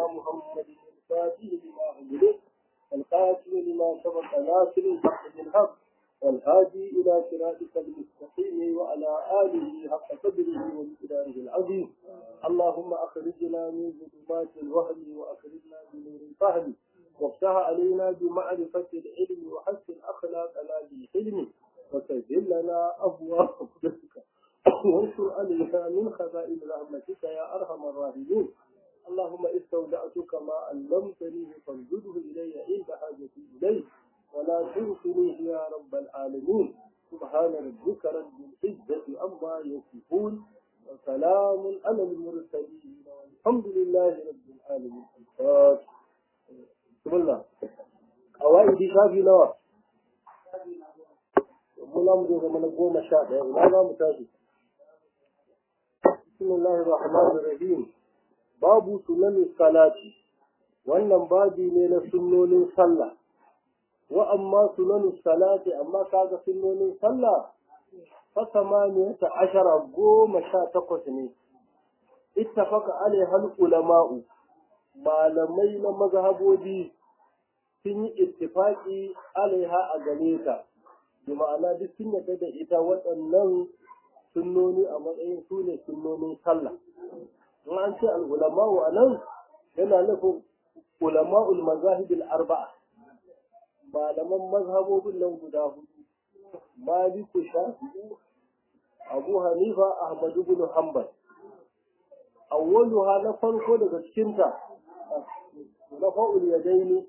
محمد الفاتح لما أغلق القاتل لما سبق ناصر الحق بالحق والهادي إلى صراطك المستقيم وعلى آله حق قدره ومقداره العظيم اللهم أخرجنا من ظلمات الوهم وأخرجنا بنور الفهم وافتح علينا بمعرفة العلم وحسن أخلاقنا بالحلم وسهل لنا أبواب قدرتك وانشر علينا من خزائن رحمتك يا أرحم الراحمين اللهم استودعتك ما علمتني فانزله إلي عند حاجتي إليه ولا تنسنيه يا رب العالمين سبحان ربك رب العزة عما يصفون وسلام على المرسلين والحمد لله رب العالمين بسم الله قواعد شافي نوى muna mu zo zama na goma sha ɗaya ina za mu tashi bismillahir rahmanir rahim babu sunanin salati wannan babi ne na sunnonin sallah wa amma sunanin salati amma kaga sunnonin sallah fa samaniyata ashara goma sha takwas ne ittafaqa alaiha ulama'u malamai na mazhabobi sun yi ittifaqi alaiha a gare ta bi ma'ana duk sun yarda da ita waɗannan sunnoni a matsayin su ne sunnonin sallah in an ce al'ulama'u a nan yana nufin ulama'ul mazahibul arba'a malaman mazhabobin nan guda hudu maliku shafi'u abu hanifa ahmad ibn hanbal awwaluha na farko daga cikinta na fa'ul yadaini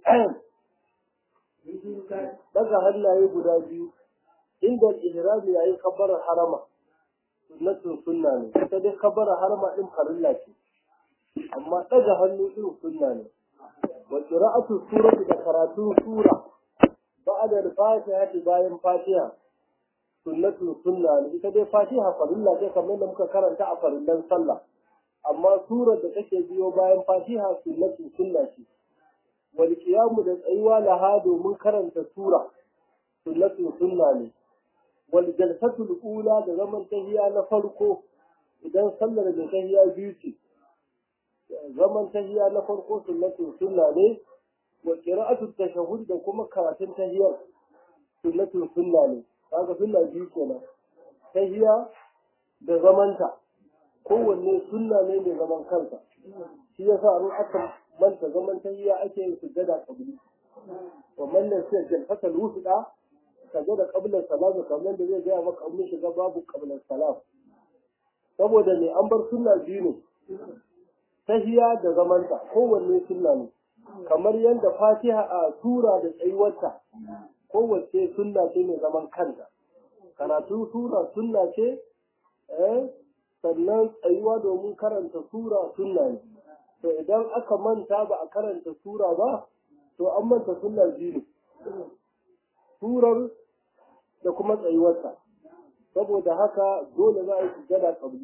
daga hannaye guda biyu inda ihram yayin kabbarar harama sunnatun sunna ne ita dai kabbarar harama din farilla ce amma daga hannu din sunna ne wa qira'atu surati da karatu sura ba'da al-fatiha bayan fatiha sunnatun sunna ne ita dai fatiha farilla ce kamar da muka karanta a farillan sallah amma surar da take biyo bayan fatiha sunnatun sunna ce wal qiyamu da tsayuwa laha domin karanta sura sunnatun sunna ne wal jalsatul ula da zaman tahiya na farko idan sallar da tahiya biyu ce zaman tahiya na farko sunnatun sunna ne wa qira'atu tashahhud da kuma karatun tahiyar sunnatun sunna ne kaga sunna biyu kenan tahiya da zamanta kowanne sunna ne mai zaman kansa shi yasa an aka manta zaman tahiya ake yin sujjada qabli wa man nasiya jalsatul wusta kaje da qablar salam kamar da zai gaya maka mun shiga babu qablar salam saboda ne an bar sunna biyu ne tahiya da zamanta kowanne sunna ne kamar yadda fatiha a sura da tsayuwarta kowace sunna ce mai zaman kanta karatu sura sunna ce sannan tsayuwa domin karanta sura sunna ne to idan aka manta ba a karanta sura ba to an manta sunna biyu ne surar da kuma tsayuwarta saboda haka dole za a yi sujada kabli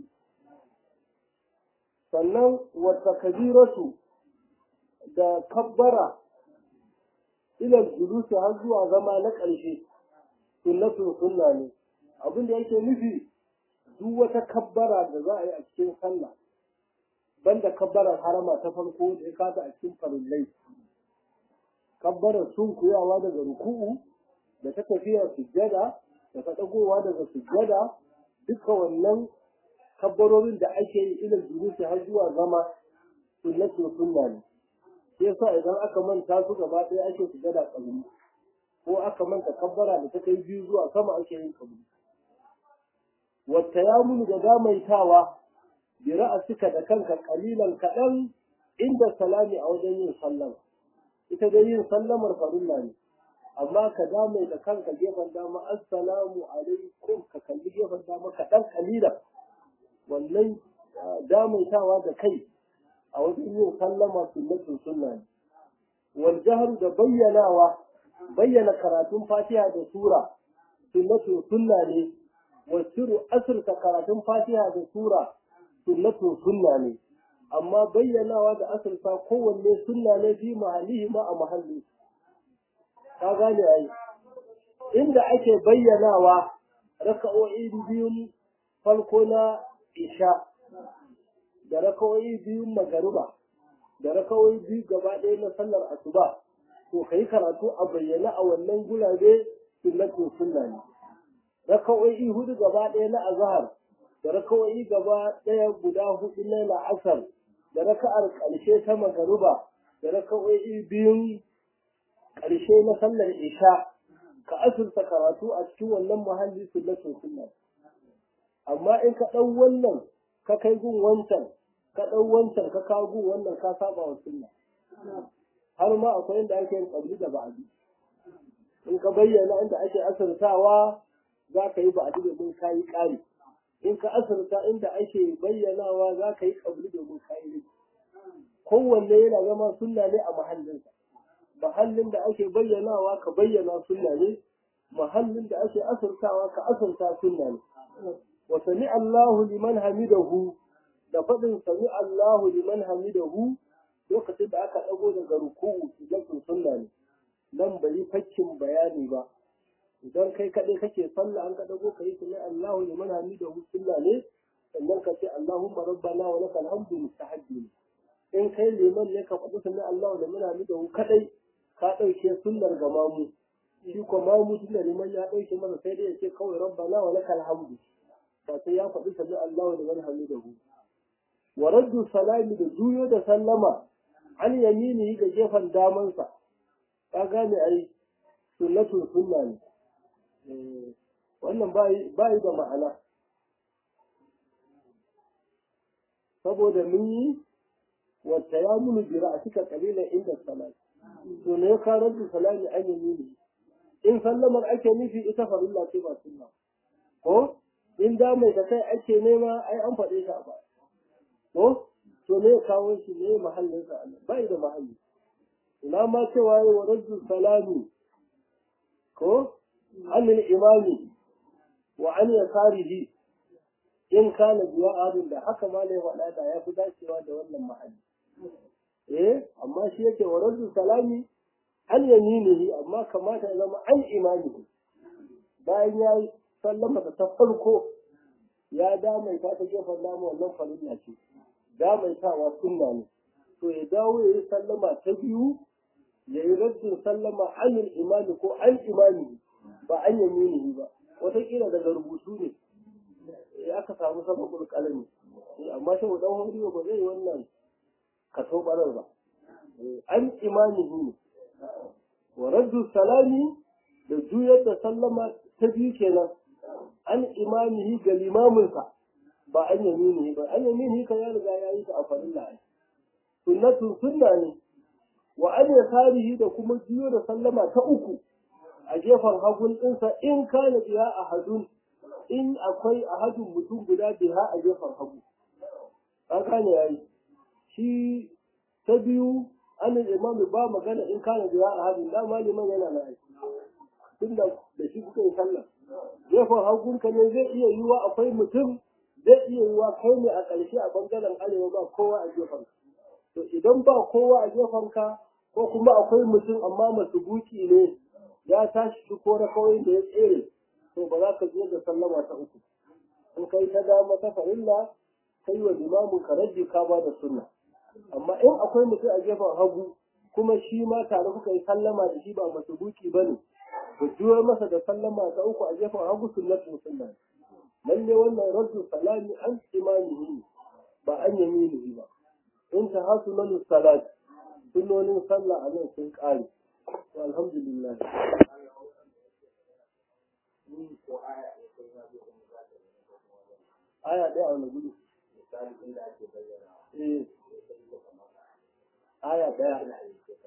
sannan wata kabiratu da kabbara ilal julusi har zuwa zama na ƙarshe sunnatun sunna ne abin da yake nufi duk wata kabbara da za a yi a cikin sallah banda kabbarar harama ta farko da ya kata a cikin farillai kabbarar sunkuyawa daga ruku'u da ta tafiya sujjada da ta dagowa daga sujjada duka wannan kabbarorin da ake yi ilal jurusi har zuwa zama sunnatu sunna ne sai yasa idan aka manta su gaba ɗaya ake sujjada kabili ko aka manta kabbara da ta kai biyu zuwa sama ake yin kabili wata ya muni da damaitawa bi ra'asika da kanka kalilan kaɗan inda salami a wajen yin sallama ita dai yin sallamar farilla ne amma ka dame da kanka gefen dama assalamu alaikum ka kalli gefen dama kaɗan kalila wannan damaitawa da kai a wajen yin sallama sunnatun sunna ne wal jahar da bayyanawa bayyana karatun fatiha da sura sunnatun sunna ne wasiru asirka karatun fatiha da sura sunnatun sunna ne amma bayyanawa da asirka kowanne sunna ne fi mahallihi ma a mahalli ka gane ai inda ake bayyanawa raka'o'i biyun farko na isha da raka'o'i biyun magariba da rakawai biyu gaba ɗaya na sallar asuba to ka yi karatu a bayyana a wannan gulabe sunnatin sunna ne rakawai hudu gaba ɗaya na azhar da rakawai gaba ɗaya guda hudu na la'asar da raka'ar ƙarshe ta magaruba da rakawai biyun ƙarshe na sallar isha ka asurta karatu a cikin wannan muhalli sunnatin sunna amma in ka ɗau wannan ka kai gun wancan ka ɗau wancan ka kawo gun wannan ka saba wa sunna har ma akwai inda ake yin ƙabli da ba'adi in ka bayyana inda ake asirtawa za ka yi ba'adi domin ka yi ƙari in ka asirta inda ake bayyanawa za ka yi ƙabli domin ka yi kowanne yana zama sunna ne a mahallinsa mahallin da ake bayyanawa ka bayyana sunna ne mahallin da ake asirtawa ka asirta sunna ne wa sami Allahu liman hamidahu da faɗin sami Allahu liman hamidahu lokacin da aka ɗago daga ruku'u sujatun sunna ne nan bai fakkin bayani ba idan kai kaɗai kake sallah an ka ɗago ka yi sami Allahu liman hamidahu sunna ne sannan ka ce Allahumma rabbana wa lakal hamdu mustahabbi ne in kai liman ne ka faɗi sami Allahu liman hamidahu kadai ka ɗauke sunnar ga mamu shi ko mamu tunda liman ya ɗauke masa sai dai ya ce kawai rabbana wa lakal hamdu ba sai ya faɗi sami Allahu liman hamidahu wa raddu salami da juyo da sallama an yamini ga gefen damansa ka gane ai sunnatun sunna ne wannan bayi da ma'ana saboda mun yi wata ya munu jira a cika kalilan inda salami to ne ka raddu salami an yamini in sallamar ake nufi ita farilla ce ba sunna ko in da mai da kai ake nema ai an faɗe ta ba ko to ne kawo shi ne mahallin sa Allah bai da mahalli ina ma cewa yi wa rajul salami ko an imami wa an yasarihi in kana biya adin da haka ma ne faɗa da ya fi dacewa da wannan mahalli eh amma shi yake wa rajul salami an yaminihi amma kamata ya zama an imamihi bayan ya yi sallama da ta farko ya damaita ta gefen namu wannan farilla ce damaitawa sunna ne to ya dawo ya yi sallama ta biyu ya yi raddin sallama anil imami ko an imami ba an yaminihi ba wataƙila daga rubutu ne ya aka samu sababin kalami amma shi mu dan horiyo ba zai wannan kaso barar ba an imamihi ne wa raddu salami da juyar da sallama ta biyu kenan an imamihi ga limaminsa ba an yaminihi ba an yaminihi kan ya riga ya yi ta a farilla ai sunnatun sunna ne wa an yasarihi da kuma juyo da sallama ta uku a gefen hagun ɗinsa in kana biya a hadun in akwai a hadun mutum guda biya a gefen hagu an kane ya yi shi ta biyu an imami ba magana in kana biya a hadun dama liman yana na aiki tun da shi kuka yi sallah gefen hagunka ne zai iya yiwa akwai mutum zai iya yiwa kai ne a ƙarshe a ɓangaren arewa ba kowa a gefen to idan ba kowa a gefen ka ko kuma akwai mutum amma masu buki ne ya tashi shi ko na kawai da ya tsere to ba za ka je da sallama ta uku in kai ta dama ta farilla kai wa limamin ka rage ka ba da sunna amma in akwai mutum a gefen hagu kuma shi ma tare kuka yi sallama da shi ba masu buki ba ne ku juyo masa da sallama ta uku a gefen hagu sunnatu sunna lalle wannan raddu salami an imamihi ba an yaminihi ba in ta hasu nan salat sunnonin sallah a nan sun kare alhamdulillah aya ɗaya a wani gudu aya ɗaya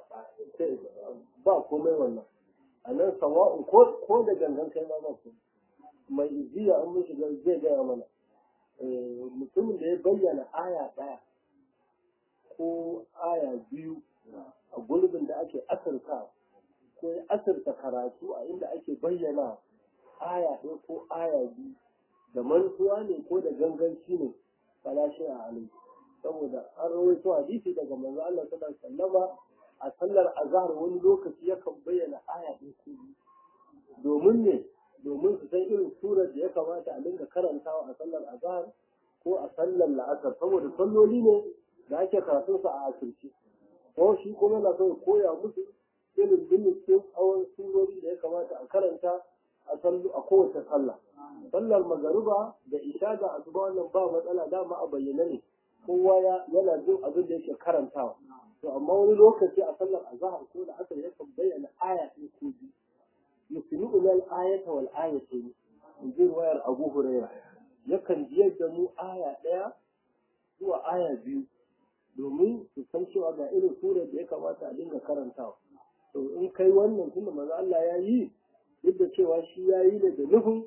ba komai wannan a nan sawa'un ko da gangan kai ma ba ku mai iziya an mun shiga zai gaya mana mutumin da ya bayyana aya ɗaya ko aya biyu a gurbin da ake asirta ko ya asirta karatu a inda ake bayyana aya ɗaya ko aya biyu da mantuwa ne ko da ganganci ne falashi a halin saboda an rawaito hadisi daga manzo Allah sallallahu alaihi wasallama a sallar azhar wani lokaci yakan bayyana aya ɗaya ko biyu domin ne domin su san irin surar da ya kamata a dinga karantawa a sallar azhar ko a sallar la'asar saboda salloli ne da ake karatunsa a asirce ko shi kuma na so ya koya musu irin binciken tsawon surori da ya kamata a karanta a sallu a kowace sallah sallar magariba da isha da asuba wannan ba matsala dama a bayyane ne kowa yana jin abin da yake karantawa to amma wani lokaci a sallar azhar ko da asar yakan bayyana aya ɗin ko biyu yusmi'una al-ayata wal ayatayn in ji ruwayar Abu Hurairah yakan jiyar da mu aya ɗaya zuwa aya biyu domin su san cewa ga irin surar da ya kamata a dinga karantawa to in kai wannan tunda manzo Allah ya yi duk da cewa shi ya yi ne da nufin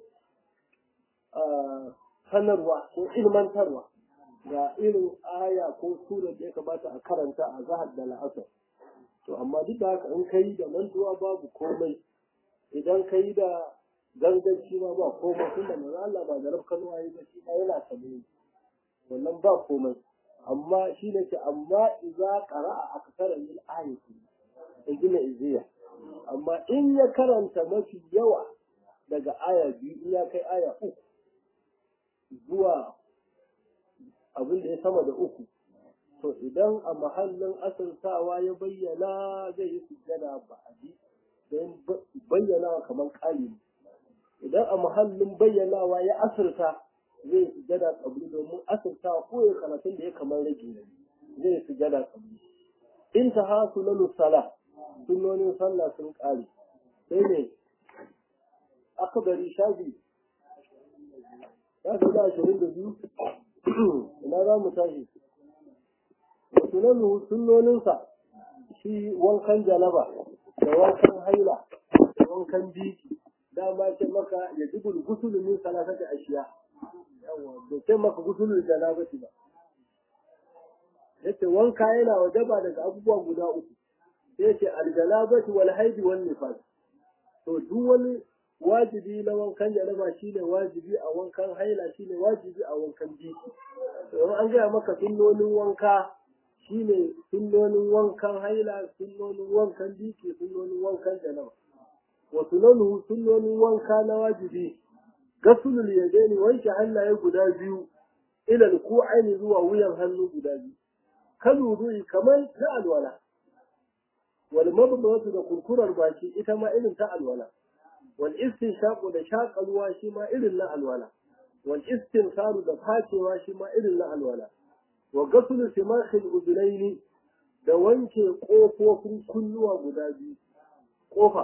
sanarwa ko ilmantarwa ga irin aya ko surar da ya kamata a karanta a zahar da la'asar to amma duk da haka in kai da mantuwa babu komai idan kai da ganganci ma ba komai tunda manzo Allah ba da rafkan waye ba shi yana sanin wannan ba komai amma shi ne ce amma iza qara'a aksara min ayati in gina iziya amma in ya karanta mafi yawa daga aya biyu in ya kai aya uku zuwa abin da ya sama da uku to idan a mahallin asirtawa ya bayyana zai yi sujjada ba a ji don bayyanawa kamar kali idan a mahallin bayyanawa ya asirta zai sujada kabri domin asirta ko ya karatun da ya kamar rage ne zai sujada kabri in ta ha sunanu sala sunonin sallah sun kare sai ne aka bari shafi shafi da ashirin da biyu ina za mu tashi wa sunanu sunoninsa shi wankan jalaba da wankan haila da wankan biki dama ce maka ya dubul gusulu min salatati ashiya yawa bai ce maka gusulul janabati ba yace wanka yana wajaba daga abubuwa guda uku sai yace aljanabati wal haidi wal nifas to duk wani wajibi na wankan janaba shine wajibi a wankan haila shine wajibi a wankan biki to an gaya maka sunnonin wanka shine sunnonin wankan haila sunnonin wankan biki sunnonin wankan janaba wa sunanuhu sunnonin wanka na wajibi gasulul yadaini wanke hannaye guda biyu ila alku'aini zuwa wuyan hannu guda biyu kan wudu'i kamar na alwala wal mabdatu da kurkurar baki ita ma irin ta alwala wal istinshaqu da shaƙa ruwa shi ma irin na alwala wal istinsaru da facewa shi ma irin na alwala wa gasulu simakhil udunaini da wanke ƙofofin kunnuwa guda biyu ƙofa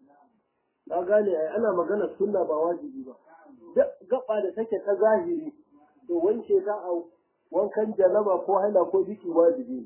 ka gane ai ana magana sunna ba wajibi ba gaba da take ta zahiri to wanke ta a wankan janaba ko haila ko biki wajibi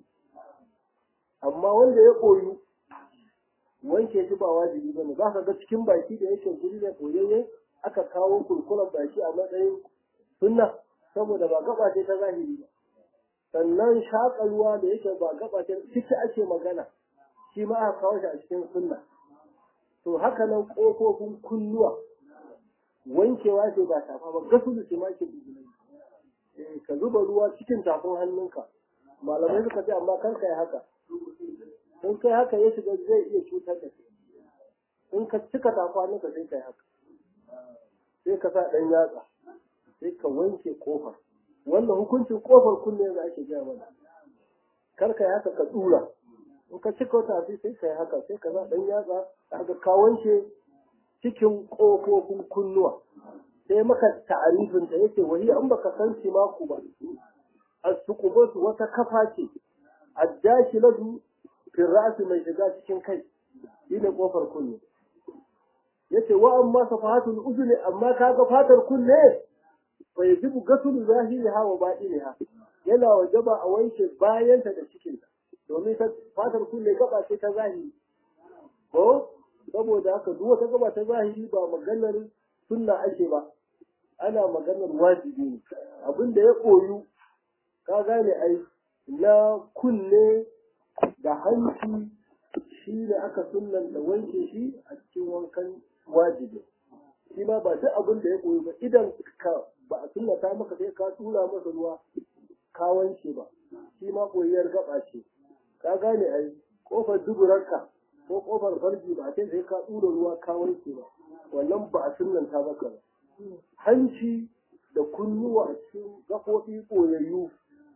amma wanda ya koyu wanke shi ba wajibi ba ne za ka ga cikin baki da yake guri da koyayye aka kawo kurkuren baki a matsayin sunna saboda ba gaba ce ta zahiri ba sannan shaƙa ruwa da yake ba gaba ce ciki ake magana shi ma aka kawo shi a cikin sunna to haka nan ƙofofin kunnuwa wankewa ce ba tafa ba gasu da ce ma ke eh ka zuba ruwa cikin tafin hannunka malamai suka ce amma kan kai haka in kai haka ya shiga zai iya cutar da kai in ka cika tafin hannunka sai kai haka sai ka sa ɗan yatsa sai ka wanke kofar wannan hukuncin kofar kunne za ake gaya mana kar kai haka ka tsura in ka cika wata sai kai haka sai ka sa ɗan yatsa kaga ka wanke cikin ƙofofin kunnuwa sai maka ta'arifin ta yake wani an baka san simaku ba as-suqubatu wata kafa ce ad-dakilatu fi ra's mai shiga cikin kai shine kofar kunne yace wa amma safahatul udhun amma kaga fatar kunne fa yajibu gasul zahiriha wa batiniha yana wajaba a wanke bayanta da cikinta domin ta fatar kunne gaba ce ta zahiri ko saboda haka duk wata gaba ta zahiri ba maganar sunna ake ba ana maganar wajibi ne abin da ya koyu ka gane ai na kunne da hanci shi ne aka sunnanta wanke shi a cikin wankan wajibi shi ma ba duk abin da ya koyu ba idan ka ba a sunnata maka sai ka tura masa ruwa ka wanke ba shi ma koyiyar gaba ce ka gane ai kofar duburarka ko kofar farji ba sai sai ka tura ruwa ka wanke ba wannan ba a sunnanta maka ba hanci da kunnuwa a cikin gaɓoɓi koyayyu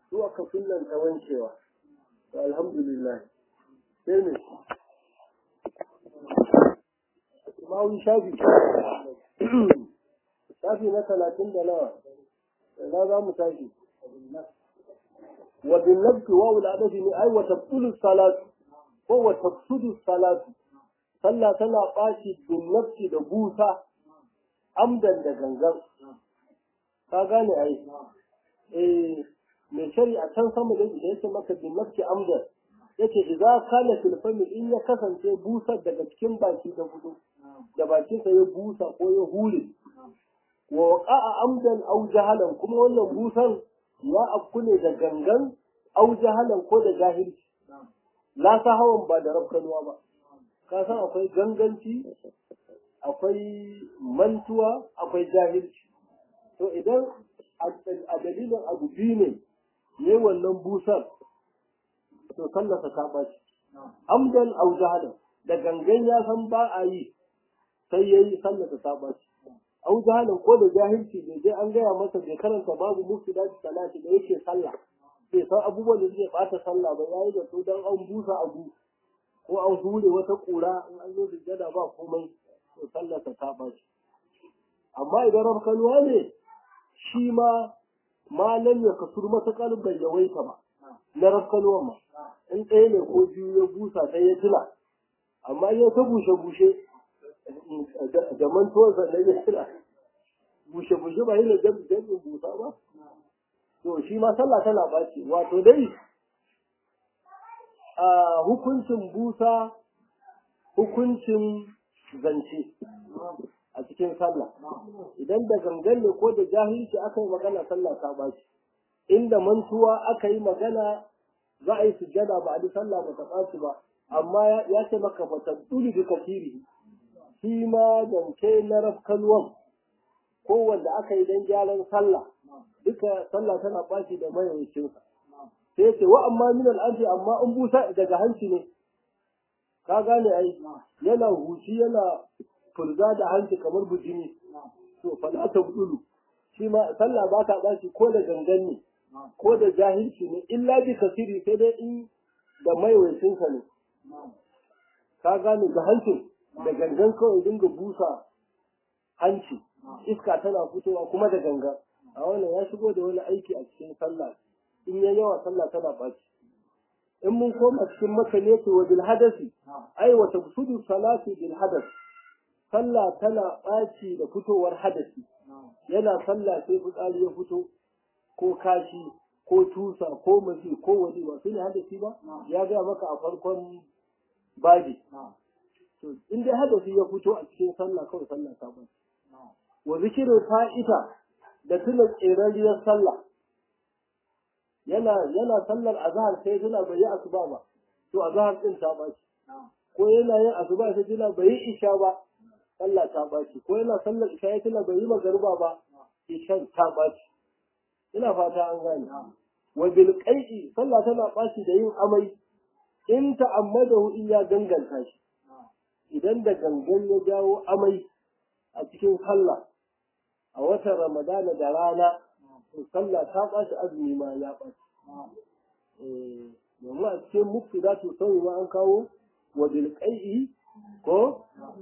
su aka sunan ta wancewa to alhamdulillah sai ne mawun shafi shafi na talatin da nawa ina za mu tashi wa bin nafsi wa wula adafi ne ai wa tabtulu salatu ko wa tafsudu salatu sallah tana ɓaci bin nafsi da busa amdan da gangan ka gane ai eh mai shari'a can sama da yake maka bin nafsi amdan yace idza kana fil fami in ya kasance busar daga cikin baki da gudu da bakin sa ya busa ko ya hure wa waqa'a amdan aw jahalan kuma wannan busan ya afku ne da gangan aw jahalan ko da jahilci la hawan ba da rafkanuwa ba ka san akwai ganganci akwai mantuwa akwai jahilci to idan a dalilin abu biyu ne ne wannan busar to sallasa ta ɓaci. Amdan au jahalan da gangan ya san ba a yi sai ya yi sallasa ta ɓaci. Au jahalan ko da jahilci bai je an gaya masa bai karanta babu musu da salati da yake sallah. Bai san abubuwan da suke ɓata sallah ba ya yi da su don an busa abu ko an hure wata ƙura in an zo sujjada ba komai to sallasa ta ɓaci. Amma idan rafkanuwa ne shi ma malam ya kasur matuƙar bai yawaita ba. na rafkanuwan ma in ɗaya ne ko biyu ya busa sai ya tuna amma ya ta bushe-bushe da mantuwar sannan ya tuna bushe-bushe ba yana jami'in busa ba to shi ma sallah tana ɓaci wato dai a hukuncin busa hukuncin zance a cikin sallah idan da gangan ne ko da jahilci aka yi magana sallah ta ɓaci inda mantuwa aka yi magana za a yi sujjada ba a ji sallah ba ta ɓaci ba amma ya ce maka ba ta tsuli da kafiri shi ma zance na rafkanuwan ko wanda aka yi don gyaran sallah duka sallah tana ɓaci da mayawacinsa sai ce wa amma min al'anfi amma in busa daga hanci ne ka gane ai yana huci yana fulga da hanci kamar bujini to fala ta budulu shi ma sallah ba ta ɓaci ko da gangan ne ko da jahilci ne illa bi kasiri sai dai in da maiwaicinsa ne ka gane ga hancin da gangan kawai dinga busa hanci iska tana fitowa kuma da gangan a wannan ya shigo da wani aiki a cikin sallah in ya yawa sallah tana ɓaci in mun koma cikin maka ne wa bil hadasi ai wa tabsudu salati bil hadas sallah tana ɓaci da fitowar hadasi yana sallah sai fitsari ya fito ko kashi ko tusa ko mazi ko waje ba su ne hadasi ba ya gaya maka a farkon babi to in dai hadasi ya fito a cikin sallah kawai sallah ta ɓaci wa zikirin fa'ita da tuna tserariyar sallah yana yana sallar azhar sai tuna bai yi asuba ba to azhar din ta baci ko yana yin asuba sai tuna bai yi isha ba sallah ta baci ko yana sallar isha ya tuna bai yi magariba ba isha ta baci ina fata an gane wa bil qai'i sallah tana baci da yin amai in ta'ammadahu in ya ganganta shi idan da gangan ya jawo amai a cikin sallah a watan ramadana da rana to sallah ta ɓaci azumi ma ya ɓaci. Domin a cikin mufti za to sauyi ma an kawo wa bilƙai'i ko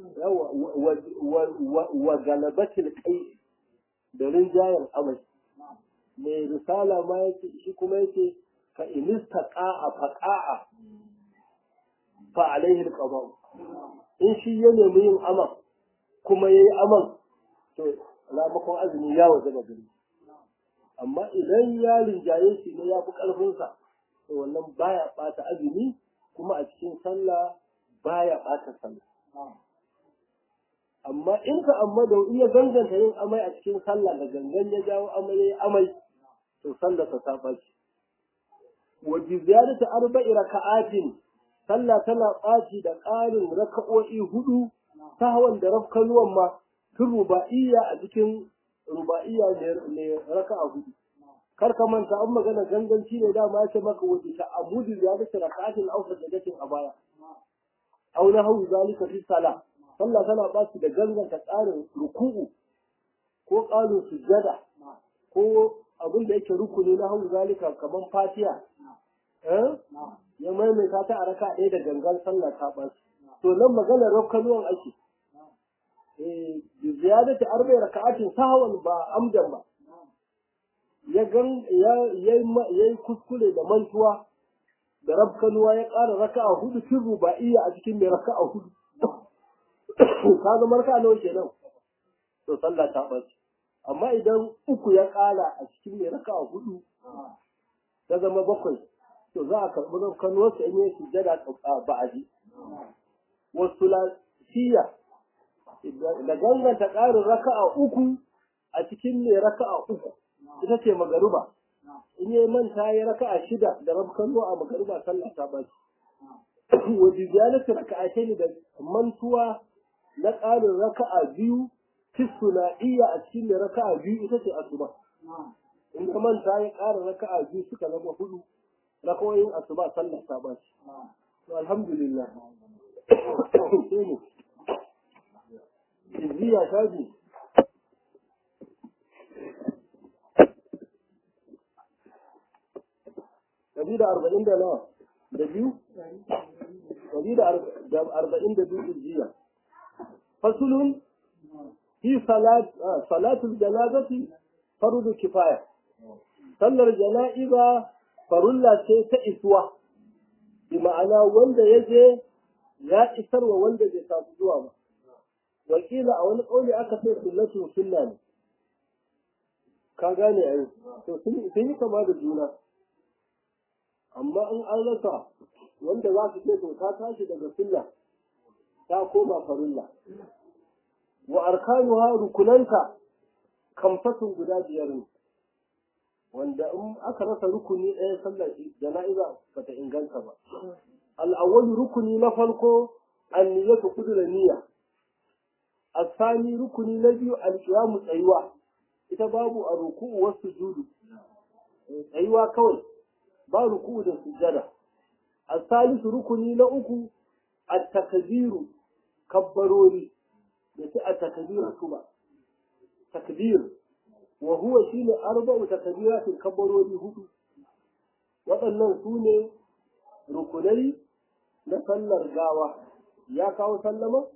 wa galabatil ƙai'i da rinjayen amai. Mai risala ma yake shi kuma yake ka inista ƙa'a faƙa'a fa alaihi alqada in shi ya nemi yin aman kuma yayi aman to ramakon azumi ya waje gari amma idan ya rinjaye shi ne ya fi ƙarfinsa to wannan baya ɓata azumi kuma a cikin sallah baya ɓata sallah amma in ka amma da iya ganganta yin amai a cikin sallah da gangan ya jawo amai yayi amai to sallah ta saba shi wa bi ziyadati arba'i raka'atin sallah tana ɓaci da ƙarin raka'o'i hudu sahwan da rafkanuwan ma tun ruba'iyya a cikin ruba'iyya ne raka'a hudu kar ka manta an magana ganganci ne dama ya ce maka waje ta abudu ya dace raka'atin aw sajadatin a baya aw na hawu zalika fi sala sallah tana ba su da ganganta tsarin ruku'u ko ƙarin sujjada ko abin da yake rukuni na hau zalika kamar fatiya ya maimaita ta a raka ɗaya da gangan sallah ta ɓaci to nan maganar rafkanuwan ake bi ziyadati arba'i raka'atin sahwan ba amdan ba ya gan ya yayi kuskure da mantuwa da rafkanuwa ya ƙara raka'a hudu cin ruba'iyya a cikin mai raka'a hudu ka zama raka'a nawa kenan to sallah ta ɓaci amma idan uku ya ƙara a cikin mai raka'a hudu ta zama bakwai to za a karɓi rafkanuwarsa in yi sujjada ba'adi wasu lafiya da ganganta ƙarin raka'a uku a cikin mai raka'a uku ita ce magaruba in yi manta ya raka'a shida da rabkano a magaruba sallah ta ba shi wa bijalatu raka'atai ne da mantuwa na ƙarin raka'a biyu tisuna iya a cikin mai raka'a biyu ita ce asuba in ka manta ya ƙara raka'a biyu suka zama hudu rakawoyin asuba sallah ta ba shi alhamdulillah sai ne izziya ta ji ɗari da arba'in da nawa da biyu ɗari da arba'in da biyu izziya fasulun fi salatul janazati farudu kifaya sallar jana'iza farulla ce ta isuwa bi ma'ana wanda ya je ya isarwa wanda bai samu zuwa ba wakila a wani ƙauli aka ce sunnatu sunna ne ka gane a yi to sun yi kama da juna amma in an rasa wanda za su ce to ta tashi daga sunna ta koma farilla wa arkanuha rukunanta kamfatun guda biyar ne wanda in aka rasa rukuni ɗaya sallar jana'iza bata inganta ba al'awwal rukuni na farko an niyyatu kudura niyya الثاني ركن نبي القيام tsayuwa ita babu a ruku'u wasu sujudu tsayuwa kawai ba ruku'u da sujada الثالث rukuni na uku at-takbiru kabbarori da ce at-takbiru kuma takbir wa huwa shine arba'u takbiratin kabbarori hudu waɗannan su ne rukunai na sallar gawa ya kawo sallama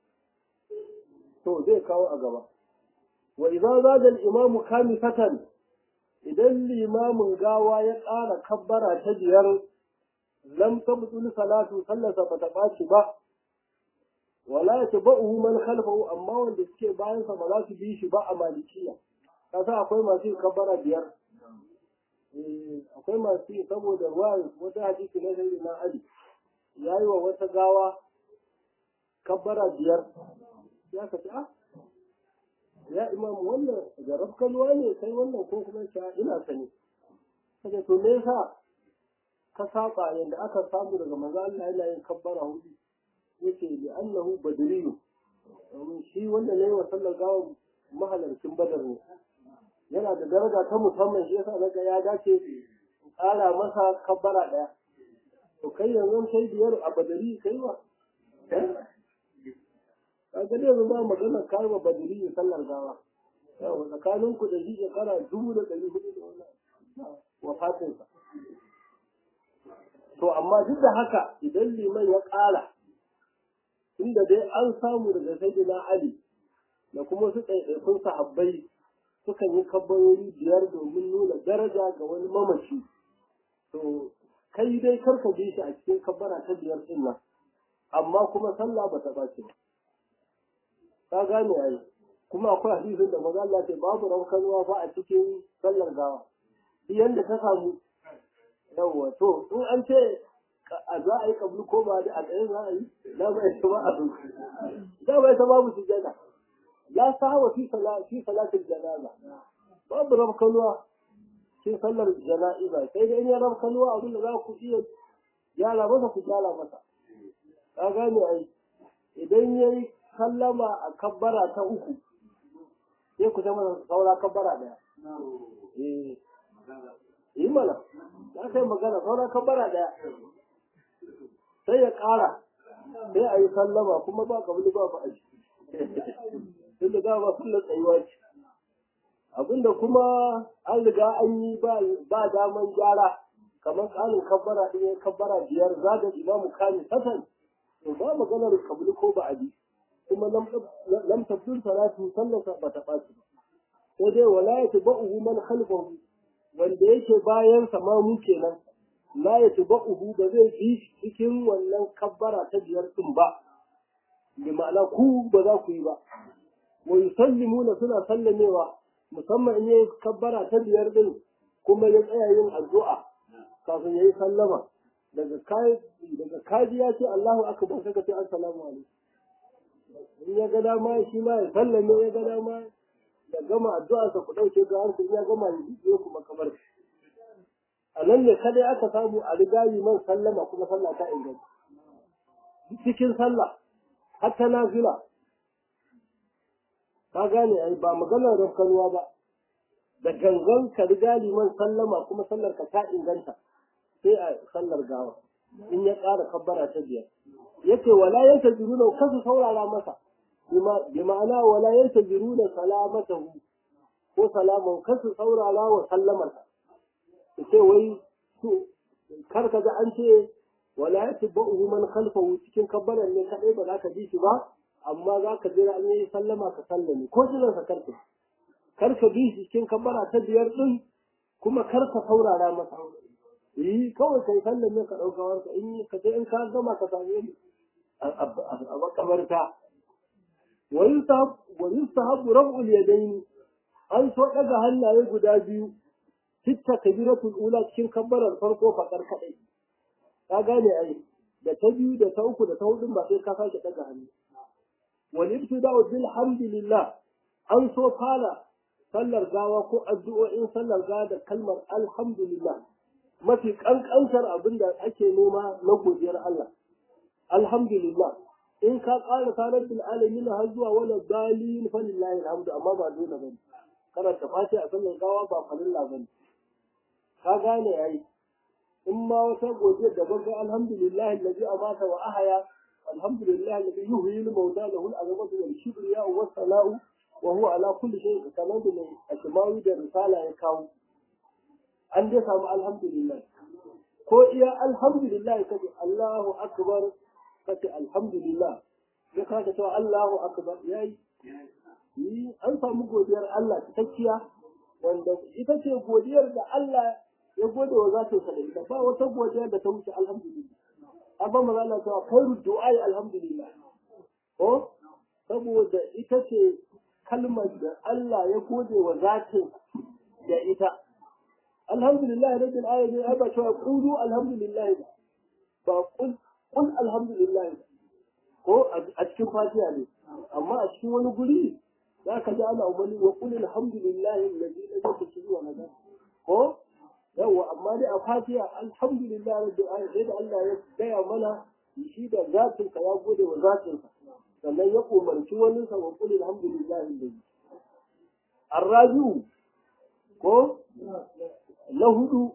to zai kawo a gaba wa idan zada al-imamu kamifatan idan limamin gawa ya ƙara kabbara ta biyar lam tabtul salatu sallasa bata ɓaci ba wala yatba'uhu man khalfahu amma wanda suke bayan sa ba za su bi shi ba a malikiya kasa akwai masu yin kabbara biyar akwai masu yi saboda ruwan wata hadisi na sai na ali yayi wa wata gawa kabbara biyar ya ka ah ya imam wannan da rafkanuwa ne kai wannan ko kuma sha ina sani kaje to me yasa ka saba yanda aka samu daga manzo Allah yana yin kabbara hudu yace li annahu badriyu domin shi wanda ne wa sallar gawa mahalarcin badar ne yana da daraja ta musamman shi yasa daga ya dace ƙara masa kabbara ɗaya to kai yanzu kai biyar a badari kai wa kaga ne yanzu ba magana kai wa badari ya sallar gawa yawa tsakanin ku da shi shekara dubu da ɗari hudu da wannan wafatinsa to amma duk da haka idan liman ya ƙara inda dai an samu daga sayyidina Ali da kuma su ɗaiɗaikun sahabbai sukan yi kabbarori biyar domin nuna daraja ga wani mamaci to kai dai karka bi shi a cikin kabbara ta biyar din nan amma kuma sallah ba ta bace ba ka gane ai kuma akwai hadisin da maza Allah ce babu rankanuwa ba a cikin sallar gawa shi yanda ta samu yawwa to in an ce a za a yi kablu ko ba da a tsaye za a yi da ba ita ba a da ba ita babu sujada la sahawa fi salati salatil janaza babu rabkanuwa cikin sallar jana'iza sai dai in ya rabkanuwa abin da za ku iya gyara masa ku gyara masa ka gane ai idan ya yi sallama a kabbara ta uku sai ku ta masa saura kabbara daya eh yi mana ya kai magana saura kabbara daya sai ya ƙara sai a yi sallama kuma ba kabili ba ba a ciki tunda da ba kullum tsayuwa ce abinda kuma an riga an yi ba daman gyara kamar tsarin kabbara ɗin ya kabbara biyar za da imamu kani satan to ba maganar kabli ko ba abi kuma lam tabdul salatu sallasa ba ta ɓaci ba sai dai wala ya tabba'uhu man khalfahu wanda yake bayan sa ma mu kenan la ya tabba'uhu ba zai bi cikin wannan kabbara ta biyar din ba bi ma'ana ku ba za ku yi ba wa yusallimuna suna sallamewa musamman in yayi kabbara ta biyar din kuma ya tsaya yin addu'a kafin yayi sallama daga kai daga kaji ya ce Allahu akbar sai ka ce assalamu alaikum in ya ga dama shi ma ya sallame ya ga dama ya gama addu'a sa ku dauke ga harkar ya gama ya biyo ku makabar a nan ne kadai aka samu a riga man sallama kuma sallah ta inganta cikin sallah har ta nafila ka gane ai ba maganar rafkanuwa ba da gangan ka riga liman sallama kuma sallar ka ta inganta sai a sallar gawa in ya ƙara kabbara ta biyar yace wala yantajiruna kasu saurara masa bi ma'ana wala yantajiruna salamatahu ko salaman kasu saurara wa sallamarsa ce wai to kar ka ga an ce wala yatba'uhu man khalfahu cikin kabbaran ne kadai ba za ka ji shi ba amma za ka jira an yi sallama ka sallame ko jiran sa karka kar ka bi shi cikin kabbara ta biyar din kuma kar ka saurara masa yi kawai kai sallame ka dauka warka in ka sai in ka gama ka same ni a makabarta wa yusahab wa yusahab rab'ul yadayn an so daga hannaye guda biyu sitta kabiratul ula cikin kabbarar farko fakar kadai ka gane ai da ta biyu da ta uku da ta hudu ba sai ka sake daga hannu wal ibtida'u bil hamdillah an so fara sallar gawa ko addu'o'in sallar gawa da kalmar alhamdulillah mafi kankantar abin da ake nema na godiyar Allah alhamdulillah in ka ƙara sanar bil alamin har zuwa wala dalil fa lillahi alhamdu amma ba dole bane karanta fati a sallar gawa ba falilla bane ka gane yayi in ma wata godiyar da babban alhamdulillah allazi amata wa ahaya alhamdulillah allazi yuhyi al-mauta lahu al-azamatu wal kibriya wa sana'u wa huwa ala kulli shay'in kamar da mai ashmawi da risala ya kawo an dai samu alhamdulillah ko iya alhamdulillah kace Allahu akbar kace alhamdulillah ya kaga cewa Allahu akbar yayi ni an samu godiyar Allah cikakkiya wanda ita ce godiyar da Allah ya gode wa zatin sa da ita ba wata godiya da ta wuce alhamdulillah abba maza Allah ta khairu du'a alhamdulillah ko saboda ita ce kalmar da Allah ya gode wa zatin da ita alhamdulillah rabbil alamin ai ba cewa qulu alhamdulillah ba qul qul alhamdulillah ko a cikin fatiha ne amma a cikin wani guri za ka ji ana umarni wa qul alhamdulillah alladhi lam yushrik wa lam ko yawa amma dai a fatiha alhamdulillah rabbil alamin sai da Allah ya gaya mana shi da zatin ka ya gode wa zatin ka sannan ya umarci wani sa wa qul alhamdulillah alladhi arraju ko na hudu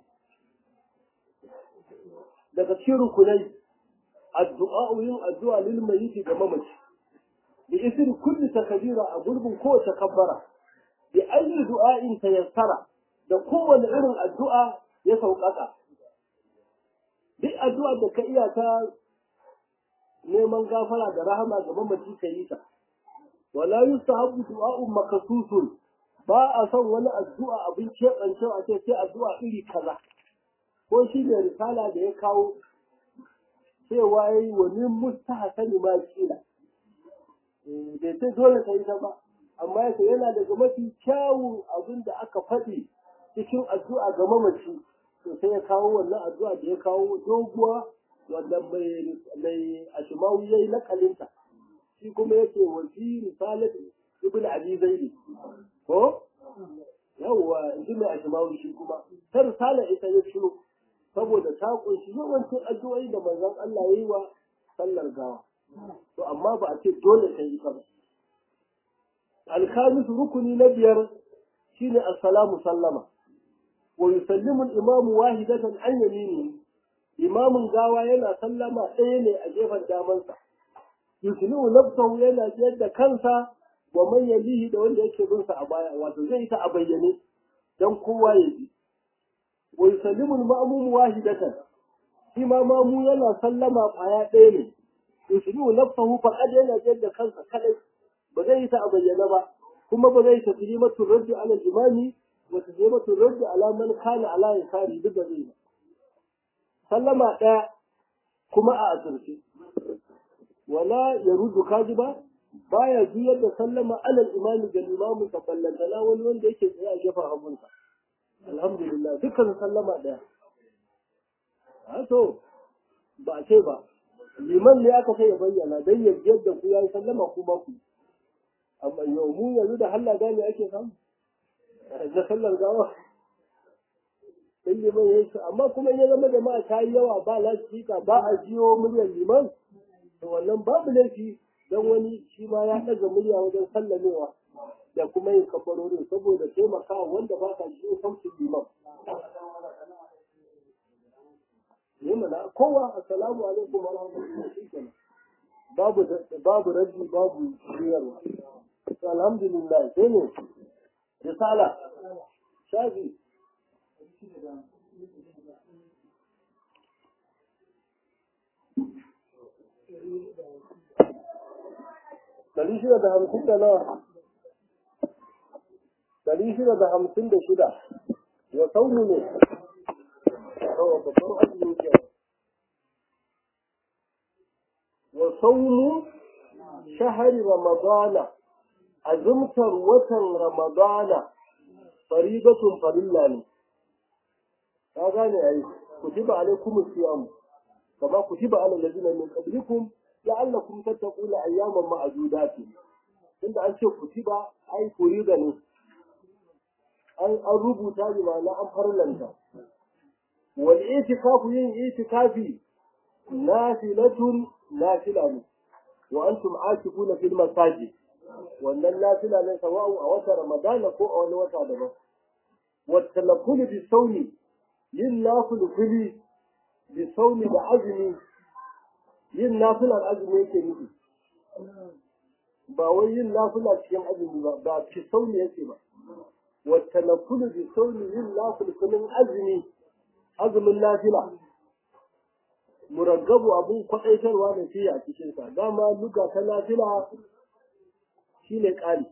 daga cikin rukunai addu'a yin addu'a lil mayyit ga mamaci bi isri kulli takbira a gurbin kowace kabbara bi ayi du'a'in tayassara da kowane irin addu'a ya sauƙaƙa duk addu'a da ka iya ta neman gafara da rahama ga mamaci ka yi ta wala yustahabu du'a'un makasusun ba a son wani addu'a abin keɓancewa a ce sai addu'a iri kaza ko shi ne risala da ya kawo cewa ya yi wani mustahasani ma kila bai sai dole ta yi ta ba amma yake yana daga mafi kyawun abin da aka faɗi cikin addu'a ga mamaci to sai ya kawo wannan addu'a da ya kawo doguwa wanda mai mai ashimawu ya yi nakalinta shi kuma yake wa fi risalat ibn abi zaidi ko yawwa in ji mai ashimawu shi kuma ta risala ita ya ciro saboda ta kunshi yawancin addu'o'i da manzon Allah ya yi wa sallar gawa to amma ba a ce dole ta yi ba alkhamis rukuni na biyar shine assalamu sallama wa yusallimu al-imamu wahidatan an yamini imamin gawa yana sallama ɗaya ne a gefen damansa yuslimu nafsahu yana jiyar da kansa wa man yalihi da wanda yake bin sa a baya wato zai yi ta a bayyane dan kowa ya ji wa yusallimu al-ma'mum wahidatan shi ma mamu yana sallama kwaya ɗaya ne yusallimu nafsahu faqad yana jin da kansa kadai ba zai yi ta a bayyane ba kuma ba zai taslimatu raddi ala al-imami wa taslimatu raddi ala man kana ala yasari duk da zai ba sallama ɗaya kuma a asirce wala ya rudu kaji ba baya juyar da sallama alal imami ga limamin ka ballantana wani wanda yake tsaye a gefen hagunsa alhamdulillah dukkan sallama ɗaya a to ba a ce ba liman ne aka sai ya bayyana don ya jiyar da ku ya yi sallama ku ba ku amma yau mu yanzu da halla gane ake samu na sallar gawa in liman ya yi amma kuma ya zama jama'a ta yi yawa ba lasifika ba a jiyo muryar liman to wannan babu laifi don wani shi ma ya ɗaga murya wajen sallamewa da kuma yin kafarorin saboda taimakawa wanda ba ka jiyo sautin liman ne mana kowa assalamu alaikum wa rahmatullahi shikenan babu babu raji babu shiyarwa to alhamdulillah sai ne risala shafi Dari shida da hamsin da nawa? Dari shida da hamsin da shida. Ya sauni ne. Yawa babban azumi ke. Wa saumu shahari Ramadana. Azumtar watan Ramadana. Faridatun farilla ne. Ka gane ai. Kutiba alaikum siyam. Kama kutiba ala ladina min qablikum la'allakum tattaquna ayyaman ma'dudat inda an ce kutiba ai kurida ne an an rubuta bi ma'ana an farlanta wal itikafu yin itikafi nafilatun nafila ne wa antum akifuna fil masajid wannan nafila ne sawa'u a wata ramadana ko a wani wata daban wa talafful bi sawmi yin nafil fili bi sawmi da azumi yin nafilar azumi yake nufi ba wai yin nafila cikin azumi ba ba fi sauni yake ba wata na kulu bi sauni yin nafilfilin azumi azumin nafila muraggabu abun kwaɗaitarwa da fiye a cikinsa dama luga ta nafila shine ƙari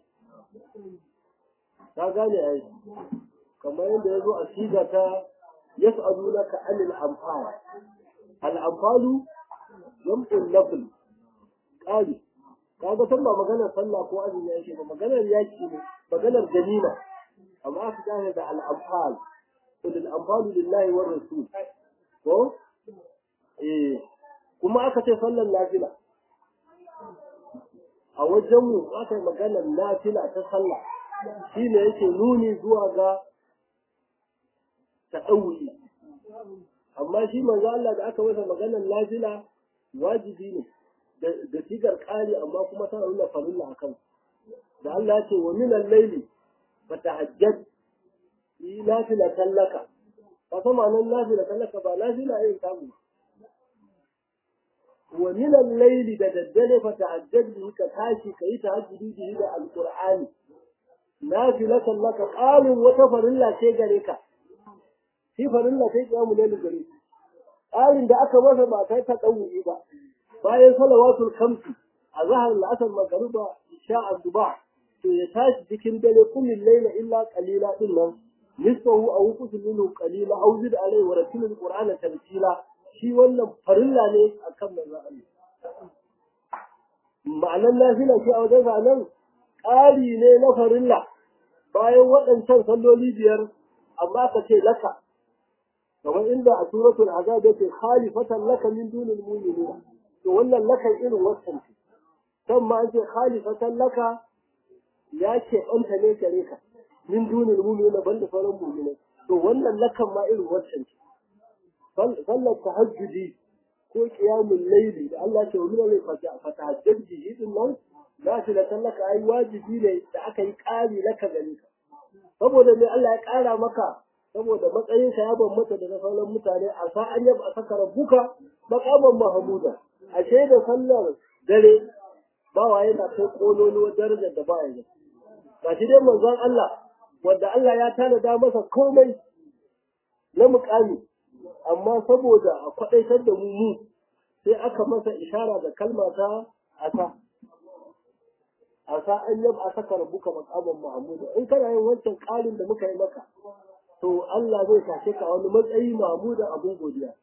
ta gane ai kamar yadda ya zo a siga ta yas'alunaka anil anfal al anfalu jam'ul nafl qali kaga san ba maganar sallah ko azumi yake ba maganar yaki ne maganar ganima amma aka gane da al-anfal qul al-anfalu lillahi war rasul ko eh kuma aka ce sallar nafila a wajen mu aka yi maganar nafila ta sallah shine yake nuni zuwa ga ta'awuli amma shi manzo Allah da aka masa maganar nafila wajibi ne da sigar ƙari amma kuma tana nuna farilla a kan da Allah ya ce wa min al-layli fatahajjad yi nafila tallaka ba fa ma'anar nafila tallaka ba nafila yin samu wa min al-layli da daddare fatahajjad bi ka tashi ka yi tahajjudi bihi da alqur'ani nafila tallaka ƙarin wata farilla ce gare ka shi farilla sai kiyamu ne gare ƙarin da aka masa ba kai ta ɗauki ba bayan salawatul kamsi a zahar la'asar magariba isha asuba to ya tashi cikin dare kullin laila illa qalila din nan nisfahu aw qutul minhu qalila aw zid alayhi wa ratilul qur'ana tartila shi wannan farilla ne akan manzo Allah ma'anan nafila shi a wajen nan ƙari ne na farilla bayan waɗancan salloli biyar amma ka ce laka kamar inda a suratul azab yake khalifatan laka min dunil mu'minin to wannan laka irin wannan ce kan ma an ce khalifatan laka ya ce ɓanta ne gare ka min dunil mu'minin banda sauran mu'minai to wannan lakan ma irin wannan ce sallar tahajjudi ko qiyamul layli da Allah ce wani ne fatahajjud bihi din nan za shi da tallaka ai wajibi ne da aka yi ƙari laka gare ka saboda ne Allah ya ƙara maka saboda matsayin sa ya bambanta da na sauran mutane a sa an yaba saka rabbuka maqaman mahmuda ashe da sallar dare bawa yana kai kololuwar darajar da ba ya ga shi dai manzon Allah wanda Allah ya tanada masa komai na mukami amma saboda a kwadaitar da mu mu sai aka masa ishara da kalma ta asa asa an yab a saka rabuka makaman mahmuda in kana yin wancan ƙarin da muka yi maka to Allah zai tashe ka wani matsayi mahmuda abun godiya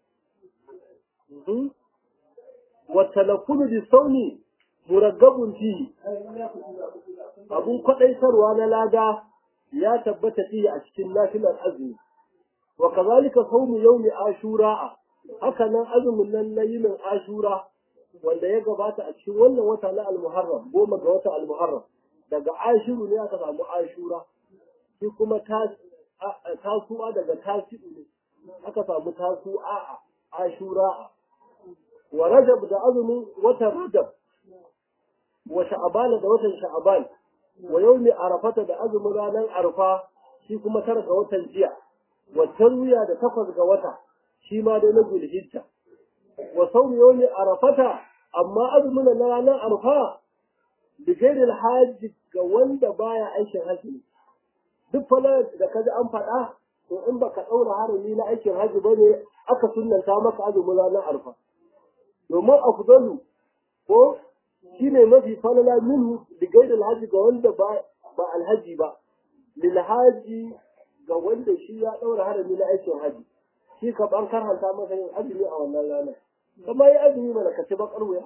wa talaffulu bi sauni muraggabun fi abun kwadaitarwa na lada ya tabbata fi a cikin nafilar azumi wa kazalika sawmu yawmi ashura haka nan azumin nan na yinin ashura wanda ya gabata a cikin wannan wata na al-muharram goma ga wata al-muharram daga ashiru ne aka samu ashura shi kuma tasu'a daga tasi'u ne aka samu tasu'a a ashura wa rajab da azumin watan rajab wa sha'ban da watan sha'ban wa yawmi arafata da azumin ranar arfa shi kuma tara ga watan jiya wa tarwiya da takwas ga wata shi ma dai na zulhijja wa saumi yawmi arafata amma azumin na ranar arfa da gairil hajji ga wanda baya aikin hajji duk fala da kaji an faɗa to in baka ɗaura harami na aikin hajji bane aka sunnanta maka azumin ranar arfa domin afdalu ko shine mafi falala minhu da gairil hajji ga wanda ba ba alhaji ba lil haji ga wanda shi ya ɗaura harami na aikin hajji shi ka ban karanta masa yin azumi a wannan ranar kuma yi azumi mana ka ci bakar wuya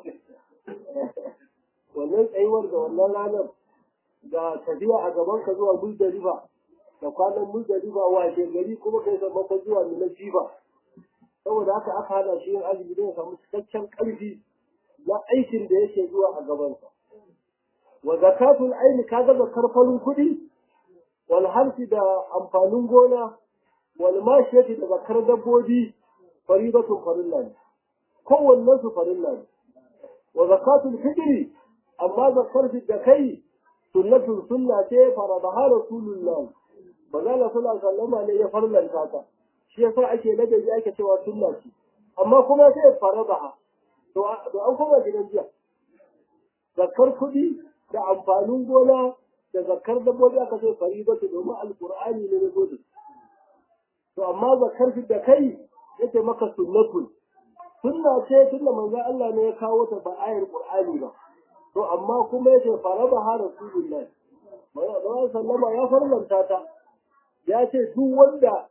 wannan tsayuwar da wannan ranar ga tafiya a gaban ka zuwa muzdalifa da kwanan muzdalifa washe gari kuma kai sammako zuwa mina jifa saboda haka aka hana shi yin azumi don ya samu cikakken ƙarfi na aikin da yake zuwa a gabansa wa zakatul aini ka ga zakar farin kuɗi wal harsi da amfanin gona wal mashiyati da zakar dabbobi faridatun farilla ne kowannen su farilla ne wa zakatul fitri amma zakar da kai sunnatun sunna ce faradaha rasulullah manzala sallallahu alaihi wasallam ne ya farlanta ta shi yasa ake ladabi ake cewa sunna ce amma kuma sai faradaha to to an kuma gidan jiya zakar kuɗi da amfanin gona da zakar dabbobi aka ce faribatu domin alqur'ani ne na zo da to amma zakar da kai yake maka sunnatun sunna ce tunda manzo Allah ne ya kawo ta ba ayar qur'ani ba to amma kuma yake faraba ha rasulullahi manzo sallama ya farlanta ta ya ce duk wanda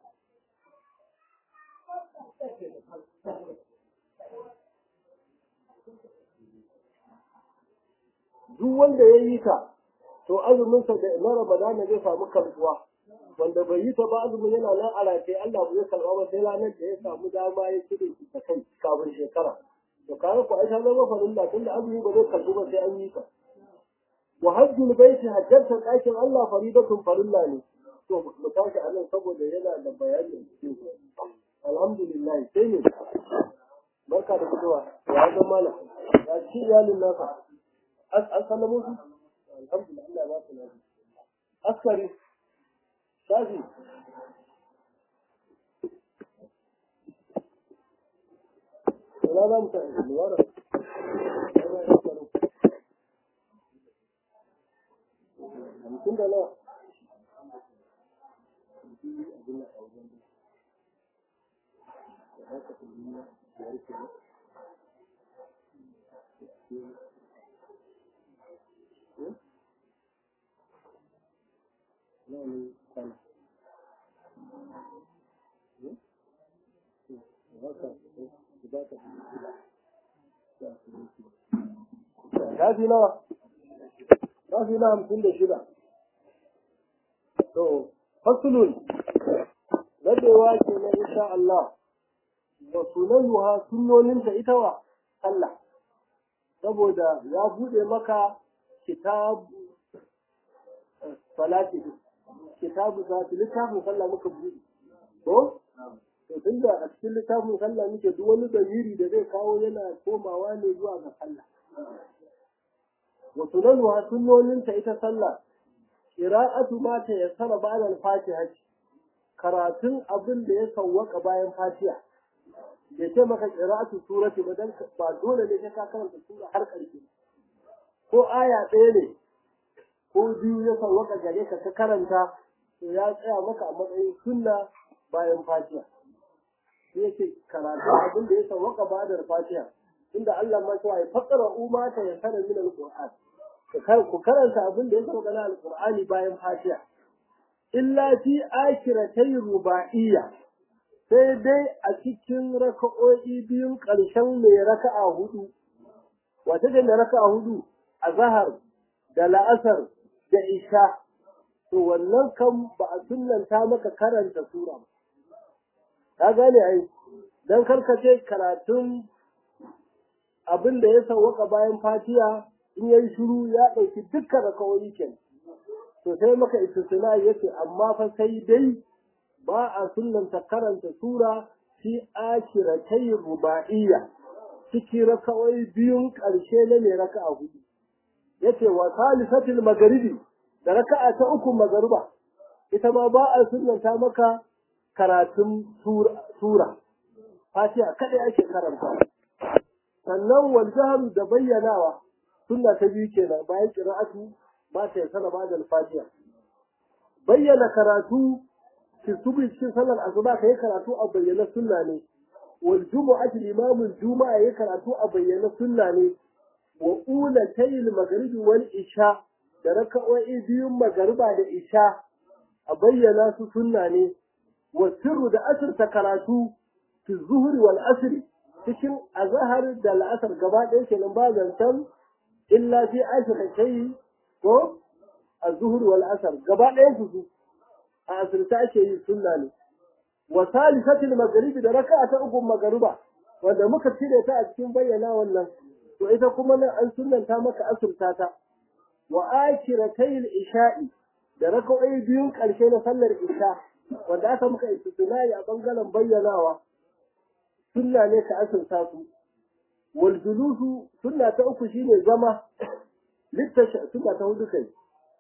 duk wanda ya yi ta to azuminsa da na ramadana zai samu karbuwa wanda bai yi ta ba azumin yana nan a rataye Allah bai karba ba sai ranar da ya samu dama ya cire shi ta kai kafin shekara to kare ku aisha zama farilla tunda azumi ba zai karbu ba sai an yi ta wa hajjul baiti hajjarta ɗakin Allah faridatun farilla ne to mu tashi a nan saboda yana da bayani cikin alhamdulillah sai ne barka da fitowa ya ga mala ya ci iyalin naka an sallamo su alhamdulillah ba su lafiya askari shafi ina za mu ta lura hamsin da nawa Shafi nawa? Shafi na hamsin da shida. To, fasulun, dadewa ke na insha Allah, wa sunayyuha sunnoninta ita wa Allah, saboda ya buɗe maka kitab salati kitabu salati littafin sallah muka buɗe. Ko? To, tun da a cikin littafin sallah muke duk wani damiri da zai kawo yana komawa ne zuwa ga sallah. Wa sunayyuha sunnoninta ita sallah, qira'atu ma ta yassara ba'da al-fatiha karatun abin da ya sawwaka bayan fatiha bai ce maka qira'atu surati ba dan ba dole ne ka karanta sura har ƙarshe ko aya ɗaya ne ko biyu ya sauwaka gare ka ka karanta to ya tsaya maka a matsayin sunna bayan fatiha sai yake karatu abin da ya sauwaka ba da fatiha inda Allah ma cewa ya fassara umma ta ya sanar min alquran ku karanta abin da ya sauka na alqur'ani bayan fatiha illa fi akhiratay ruba'iyya sai dai a cikin raka'o'i biyun ƙarshen mai raka'a hudu wata da raka'a hudu a zahar da la'asar da isha to wannan kan ba a sunnanta maka karanta sura ba ka gane ai dan karkace karatun abin da ya sauwaka bayan fatiha in yayi shiru ya ɗauki dukkan raka'o'i kenan to sai maka istisna yace amma fa sai dai ba a sunnanta karanta sura fi akiratai ruba'iyya ciki raka'o'i biyun ƙarshe na mai raka'a hudu yace wa salisatil magharibi da raka'a ta uku magariba ita ma ba a sunnanta maka karatun sura fatiha kadai ake karanta sannan wal jahru da bayyanawa sunna ta biyu kenan bayan qira'atu ba ta sana ba da fatiha bayyana karatu fi subhi cikin sallar asuba kai karatu a bayyana sunna ne wal jumu'ati imamul juma'a yayi karatu a bayyana sunna ne wa ulatayil maghribi wal isha da raka'o'i biyun magariba da isha a bayyana su sunna ne wa sirru da asirta karatu fi zuhri wal asri cikin azhar da al'asar gaba ɗaya kenan ba zantan illa fi ashrakai ko az-zuhr wal asr gaba ɗaya su a asirta ake yi sunna ne wa salisatil maghribi da raka'a ta uku magariba wanda muka cire ta a cikin bayyana wannan to ita kuma nan an sunnanta maka asirta ta wa akiratayil isha'i da raka'o'i biyun ƙarshe na sallar isha wanda aka muka istisnai a bangaren bayyanawa sunna ne ka asirta su wal julusu sunna ta uku shine zama littashi sunna ta hudu kai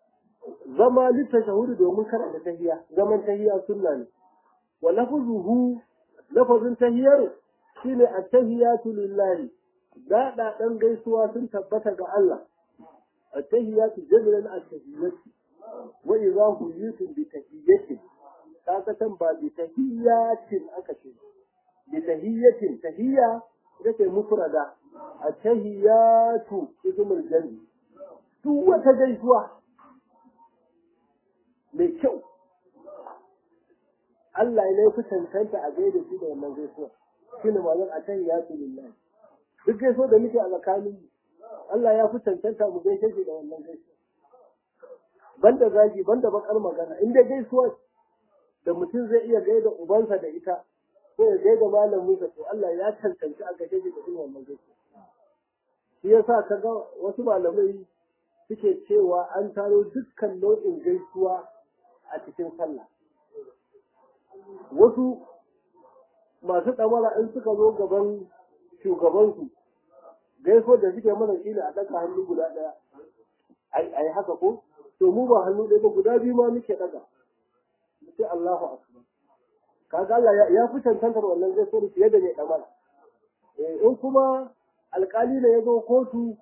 zama littashi domin karanta tahiya zaman tahiya sunna ne wa lafzuhu lafazin tahiyar shine at-tahiyatu lillahi da dan gaisuwa sun tabbata ga Allah at-tahiyatu jamilan at-tahiyatu wa idha huyitum bi tahiyatin kaga tan ba bi tahiyatin aka ce bi tahiyatin tahiyya ita mufrada at-tahiyatu ismul jami duk wata gaisuwa mai kyau Allah ne fi cancanta a gaida shi da wannan gaisuwa shi ne mazan a can ya su lillahi duk gaisuwa da muke a tsakanin Allah ya fi cancanta mu gaishe shi da wannan gaisuwa banda zagi banda bakar magana in dai gaisuwa da mutum zai iya gaida ubansa da ita ko ya gaida malaminsa to Allah ya cancanci a gaishe shi da irin wannan gaisuwa shi yasa kaga wasu malamai suke cewa an taro dukkan nau'in gaisuwa a cikin sallah wasu masu ɗamara in suka zo gaban shugabansu gaiso da suke mana shi a ɗaga hannu guda ɗaya a yi haka ko to mu ba hannu ɗaya ba guda biyu ma muke ɗaga sai Allahu akbar kaga Allah ya fi cancantar wannan gaiso da fiye da mai ɗamara in kuma alƙali ne ya zo kotu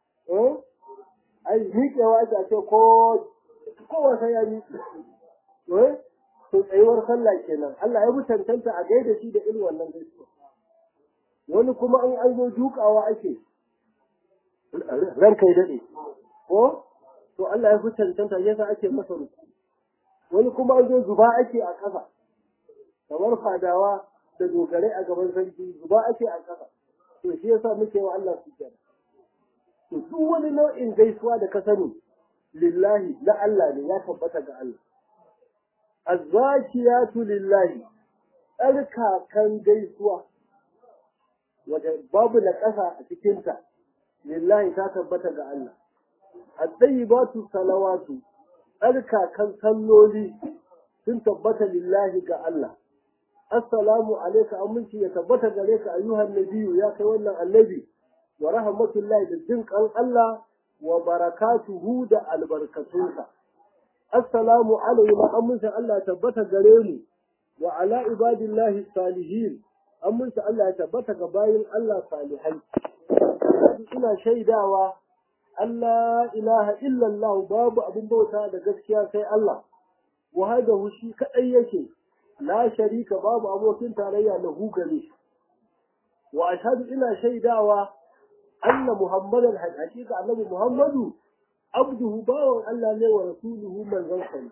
ai miƙewa ake ce ko kowa sai ya miƙe to tsayuwar sallah kenan Allah ya mutantanta a gaida shi da irin wannan gaisuwa wani kuma in an zo dukawa ake ran kai dade ko to Allah ya mutantanta yasa ake masa ruku wani kuma an zo zuba ake a ƙasa kamar fadawa da dogare a gaban sarki zuba ake a ƙasa to shi yasa muke wa Allah su kenan to duk wani nau'in gaisuwa da ka sani lillahi na Allah ne ya tabbata ga Allah azzakiyatu lillahi tsarkakan gaisuwa wadda babu na ƙasa a cikinta lillahi ta tabbata ga Allah at-tayyibatu salawatu tsarkakan salloli sun tabbata lillahi ga Allah assalamu alayka aminci ya tabbata gare ka ayyuhan nabiyyu ya kai wannan annabi wa rahmatullahi da jinkan Allah wa barakatuhu da albarkatunsa assalamu alaina amincin Allah tabbata gare mu wa ala ibadillahi salihin amincin Allah ya tabbata ga bayin Allah salihai ina shaidawa Allah ilaha illallah babu abin bauta da gaskiya sai Allah wahdahu shi kadai yake la sharika babu abokin tarayya lahu gare shi wa ashhadu ina shaidawa anna muhammadan hakika annabi muhammadu abduhu bawan Allah ne wa rasuluhu manzon sa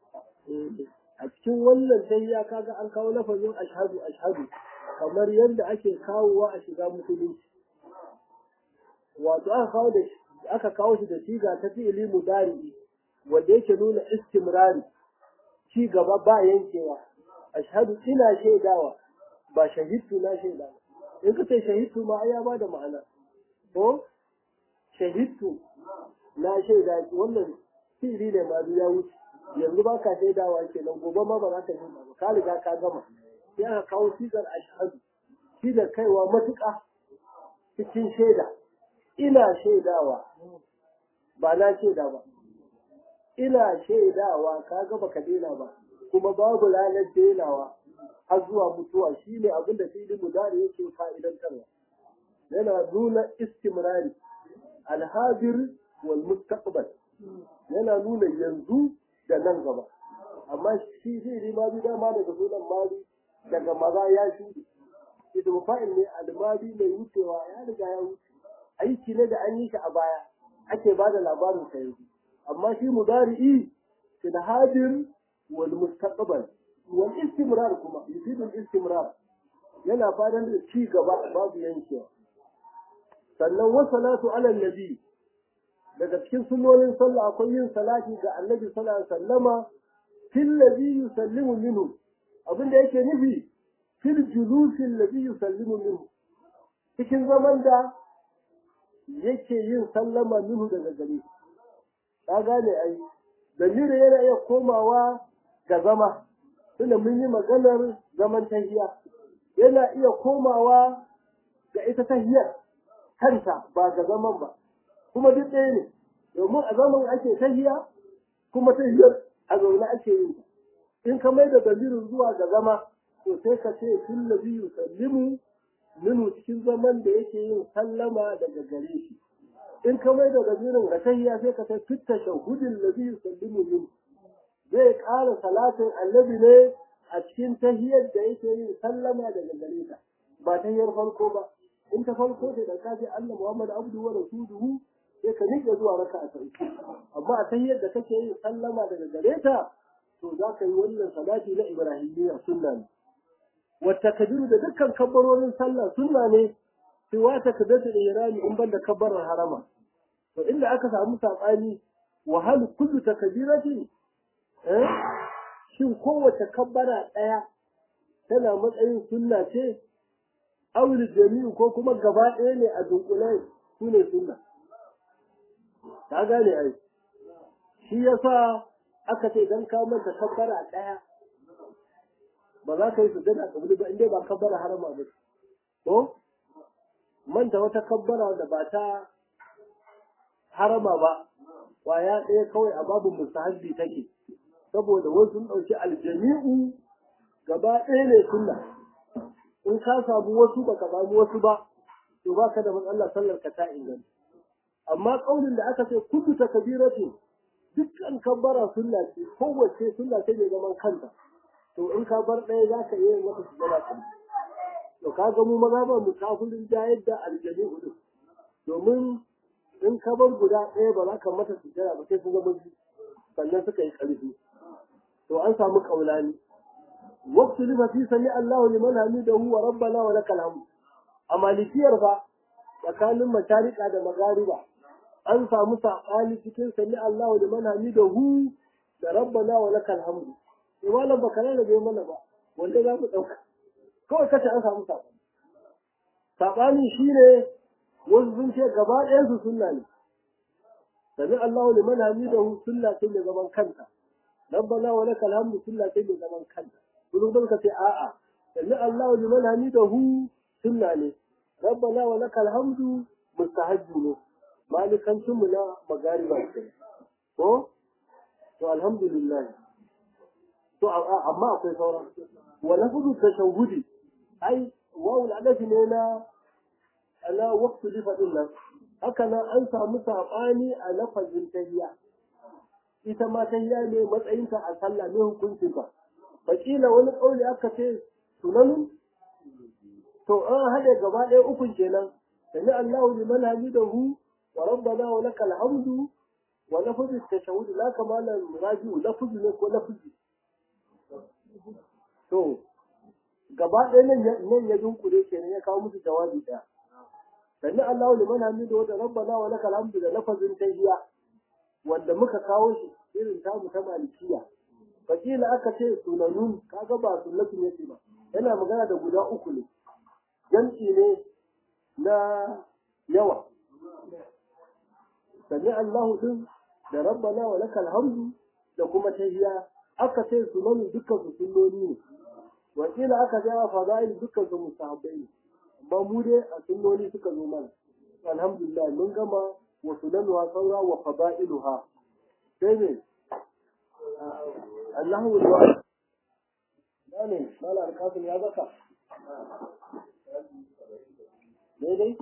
a cikin wannan tahiyya kaga an kawo lafazin ashhadu ashhadu kamar yadda ake kawowa a shiga musulunci wato aka kawo da aka kawo shi da siga ta fi'ili mudari wanda yake nuna istimrari ci gaba ba yankewa ashhadu ina shaidawa ba shahidtu na shaidawa in ka ce shahidtu ma ai ya ba da ma'ana ko shahidtu na shaida wannan fi'ili ne ma ya wuce yanzu ba ka shaidawa kenan gobe ma ba za ka shaida ba ka riga ka gama sai aka kawo sigar ashhadu shi da kaiwa matuƙa cikin shaida ina shaidawa ba na shaida ba ina shaidawa ka ga baka daina ba kuma babu ranar denawa har zuwa mutuwa shine abin da fi'il mudari yake fa'idantarwa yana nuna istimrari alhadir wal mustaqbal yana nuna yanzu da nan gaba amma shi fi'ili ma bi dama daga sunan mali daga maza ya shuɗe ismu fa'il ne almadi mai wucewa ya riga ya wuce aiki ne da an yi shi a baya ake ba da labarin sa yanzu amma shi mudari'i fil hadir wal mustaqbal wal istimrar kuma yufidu al istimrar yana fadan da ci gaba babu yankewa sannan wa salatu ala nabi daga cikin sunnonin sallah akwai yin salati ga annabi sallallahu alaihi wasallama fil ladhi yusallimu minhu abinda yake nufi fil julusi alladhi yusallimu minhu cikin zaman da yake yin sallama minhu daga gare ka gane ai dalilin yana iya komawa ga zama tunda mun yi maganar zaman tahiya yana iya komawa ga ita tahiyar kanta ba ga zaman ba kuma duk ɗaya ne domin a zaman ake tahiya kuma tahiyar a zaune ake yin in ka mai da dalirin zuwa ga zama to sai ka ce fil ladhi yusallimu minu cikin zaman da yake yin sallama daga gare shi in ka mai da dalirin ga tahiyya sai ka ce fitta shahudin ladhi yusallimu min zai ƙara salatin annabi ne a cikin tahiyyar da yake yin sallama daga gare ta ba tahiyyar farko ba in ta farko ce da ka ce Allah Muhammad abdu wa rasuluhu sai ka nike zuwa raka a sarki amma a tahiyyar da kake yin sallama daga gare ta to za ka yi wannan salati na ibrahimiyya sunna ne wata kabiru da dukkan kabbarorin sallah sunna ne sai wata kabatu da irani in banda kabbarar harama to inda aka samu sabani wa hal kullu takbirati eh shin kowace kabbara daya tana matsayin sunna ce awil jami'u ko kuma gaba ɗaya ne a dunkule su ne sunna ka gane ai shi yasa aka ce dan ka manta kabbara daya ba za ka yi sujjada kabili ba inda ba kabbara harama ba ko manta wata kabbara da ba ta harama ba kwaya ɗaya kawai a babu mustahabbi take saboda wasu sun ɗauki aljami'u gaba ɗaya ne sunna in ka samu wasu ba ka samu wasu ba to ba ka da matsalar sallar ka ta inganta amma ƙaunin da aka ce kullu takbiratu dukkan kabbara sunna ce kowace sunna ce mai zaman kanta to in ka bar ɗaya za ka yi mata sujada kan to ka ga mu maza ba mu kafirin da yadda aljani hudu domin in ka bar guda ɗaya ba za ka mata sujada ba sai su zama biyu sannan suka yi ƙarfi to an samu kaulani waqtu lima fi sami Allah liman hamidahu wa rabbana wa lakal hamd a malikiyar fa tsakanin masharika da magariba an samu saɓani cikin sami Allah liman hamidahu da rabbana wa lakal hamd to malam baka da bai mana ba wanda za mu ɗauka kawai kace an samu saɓani saɓani shine wasu sun ce gaba ɗayan su sunna ne sami Allahu liman hamidahu sunna ce mai zaman kanta rabbana wa lakal hamdu sunna ce mai zaman kanta kullum da ka ce a'a sami Allahu liman hamidahu sunna ne rabbana wa lakal hamdu mustahabbi ne malikancin mu na magariba ce ko to alhamdulillah to amma akwai sauran wa lafzu tashahhudi ai wawul adafi ne na ala waqtu li fadillah haka nan an samu saɓani a lafazin tahiya ita ma tahiya ne matsayinta a sallah ne hukuncinta fakila wani ƙauli aka ce sunanu to an haɗe gaba ɗaya ukun kenan sami Allahu liman hamidahu wa rabbana wa lakal hamdu wa lafzu tashahhud la kamala raji'u lafzu ne ko lafzu to gaba ɗaya nan nan ya dunkure kenan ya kawo musu jawabi ɗaya sami Allahu liman hamidahu da rabbana wa lakal hamdu da lafazin tahiyya wanda muka kawo shi irin tamu ta malikiya fakila aka ce sunanun kaga ba sunnatun yake ba yana magana da guda uku ne jam'i ne na yawa sami Allahu din da rabbana wa lakal hamdu da kuma tahiyya aka ce sunanun dukkan su sunnoni ne wakila aka ce fadail dukkan su mustahabbai ne amma mu dai a sunnoni suka zo mana alhamdulillah mun gama wa sunanuha saura wa fadailuha sai ne Allahu wa ne mala alkafin ya zaka daidai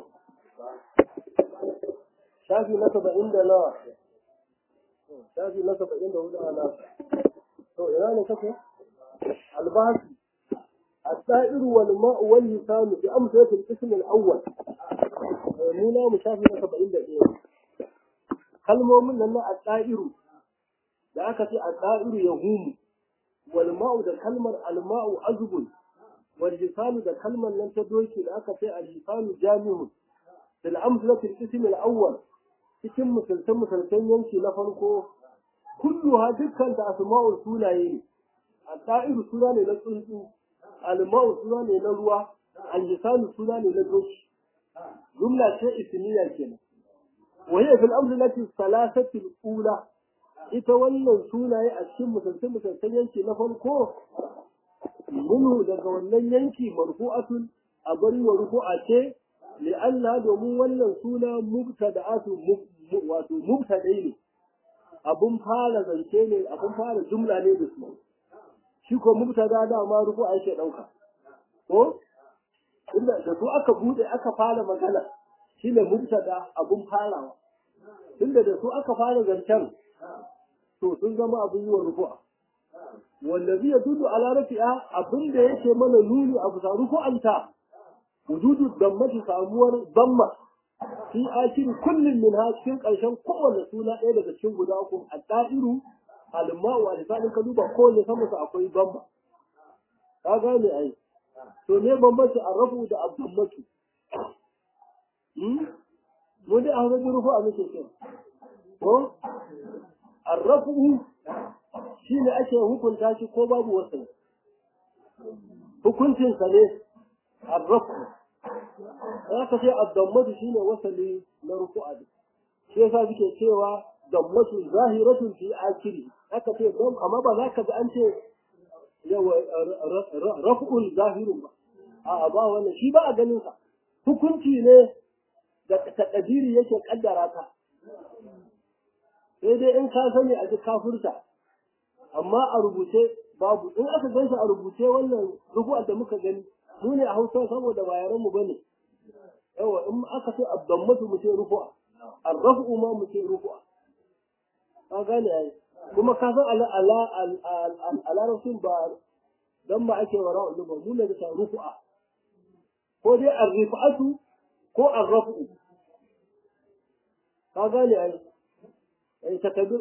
shafi na saba'in da nawa shafi na saba'in da hudu a nasa to ina ne kake albasi السائر والماء واللسان بأمثلة القسم الأول منا مشافي سبعين دقيقة kalmomin nan na al-da'iru da aka ce al-da'iru ya humu wal ma'u da kalmar al-ma'u azbun wal lisanu da kalmar nan ta doki da aka ce al-lisanu jami'un bil amsalati al-ism al-awwal cikin misaltan misaltan yanki na farko kulluha dukkan ta asma'ul sunaye ne al-da'iru suna ne na tsuntsu al-ma'u suna ne na ruwa al-lisanu suna ne na doki jumla ce ismiya kenan وهي في الأمر التي الثلاثة الأولى ita wannan sunaye a cikin musalsal musalsal yanki na farko minhu daga wannan yanki marfu'atun a bari wa rufu'a ce li'anna domin wannan suna mubtada'atu wato mubtadai ne abun fara zance ne abun fara jumla ne da su shi ko mubtada da ma rufu'a yake dauka ko inda da su aka bude aka fara magana shi ne mubtada abun farawa tunda da su aka fara zancen to sun zama abun yi wa rufu'a wallazi ya dudu ala rafi'a abin da yake mana nuni a bisa rufu'anta wujudu dammati samuwar damma fi akiri kullum min ha cikin ƙarshen kowane suna ɗaya daga cikin guda uku a da'iru alma'u a lisanin ka duba kowane sama su akwai damma ka gane ai to ne bambanci a rafu da abdammatu mu dai a hannun rufu a muke cewa ko arrafu shi ne ake hukunta shi ko babu wasu hukuncinsa ne arrafu ya ka ce addammatu shi ne wasali na rufu'a ne shi yasa suke cewa dammatu zahiratun fi akiri aka ce dam amma ba za ka ji an ce yawa rafu'un zahirun ba a'a ba wannan shi ba a ganin sa hukunci ne da takadiri yake kaddara ta sai dai in ka sani a ji kafurta amma a rubuce babu in aka gan shi a rubuce wannan rubu'ar da muka gani mu ne a hausa saboda ba yaran mu bane yawa in aka ce abdammatu mu ce rufu'a arrafu ma mu ce rufu'a ka gane ai kuma ka san ala ala ala rasul ba dan ba ake wara ulul ba mu ne da rufu'a ko dai arrifatu ko arrafu ka gane ai ai takaddur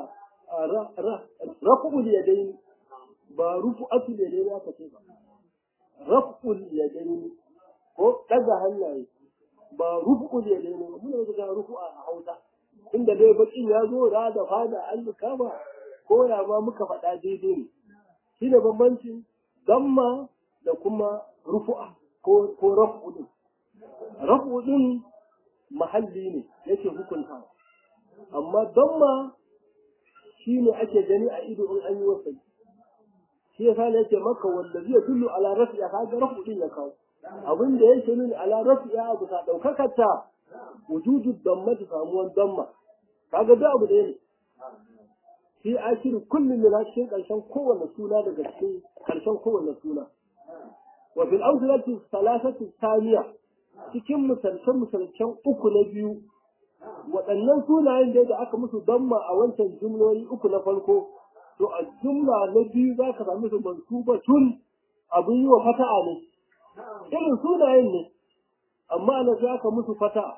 rafu yadayn ba rufu'atu yadayn aka ce ba rafu yadayn ko daga hannaye ba rufu yadayn ba mun ga rufu'a a Hausa inda dai bakin ya zo da da fada an kama ko ya ma muka faɗa daidai ne shi ne bambancin damma da kuma rufu'a ko ko rafu din rafu din mahalli ne yake hukunta amma damma shi ne ake gani a ido in an yi wasa shi yasa ne yake maka wanda zai tullu ala rafi'a kaga rafu din ya kawo abin da yake nuni ala rafi'a abu ta daukakar ta wujudu damma ta samuwan damma kaga da abu ɗaya ne fi akiri kullum min cikin ƙarshen kowanne suna daga cikin ƙarshen kowanne suna wa fil awsalati salasatu thaniya cikin misalcen misalcen uku na biyu waɗannan sunayen da aka musu damma a wancan jumloli uku na farko to a jumla na biyu za ka sami su mansubatun abin yi wa fata'a ne irin sunayen ne amma na sai aka musu fata'a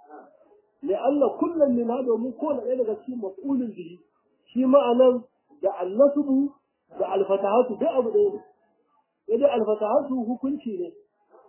لأن كل من هذا من كون إلى غسيل مفعول به shi ma'anan da annasubu da alfatahatu duk abu ɗaya ne yadda alfatahatu hukunci ne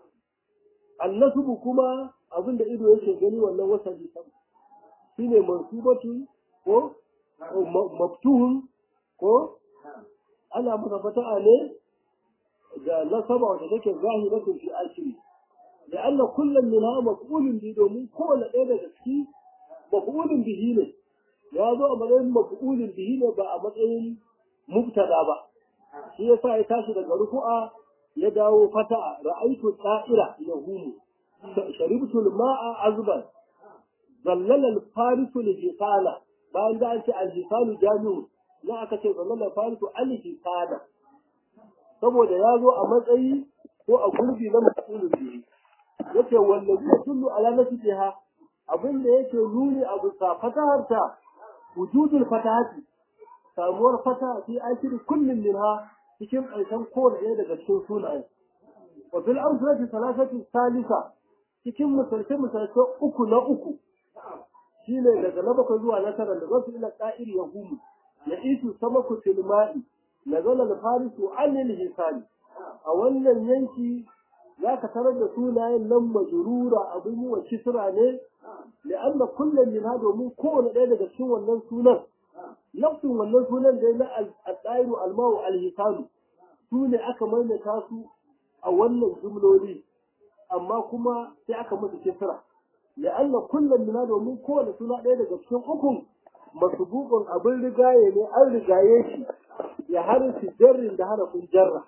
annasubu kuma abin da ido yake gani wannan wasali sam shi ne mansubatu ko maftuhun ko ana masa fata'a ne da nasaba wanda take zahiratun fi akiri da anna kullum min ha maf'ulun bi domin kowane ɗaya daga ciki maf'ulun bihi ne ya zo a matsayin maf'ulin bihi ne ba a matsayin mubtada ba shi yasa ya tashi daga rufu'a ya dawo fata'a ra'aytu ta'ira yahumu sharibtu al-ma'a azban zallala al-farisu al-jisala bayan da an ce al-jisalu jami'u na aka ce zallala al-farisu al-jisala saboda ya zo a matsayi ko a gurbi na maf'ulin bihi yace wallazi yadullu ala nafsiha abinda yake nuni abu sa fataharta wujudul fatahati samuwar fata fi akiri kullum minha cikin ƙarshen kowane ɗaya daga cikin sunaye wa fil amsalati salasati salisa cikin misalce misalce uku na uku shine daga na bakwai zuwa na tara da zasu ila qa'ir yahumu ya itu samaku fil ma'i nazala al farisu anil hisani a wannan yanki zaka tarar da sunayen nan majrura abin yi wa kisra ne لأن كل من هذا domin kowane ɗaya daga cikin wannan sunan nafsin wannan sunan da na al-dairu al-mawu al-hisanu su ne aka maimaita su a wannan jumloli amma kuma sai aka musu kisra لأن كل من هذا domin kowane suna ɗaya daga cikin ukun masubukun abin rigaye ne an rigaye shi ya harfi jarrin da harafin jarra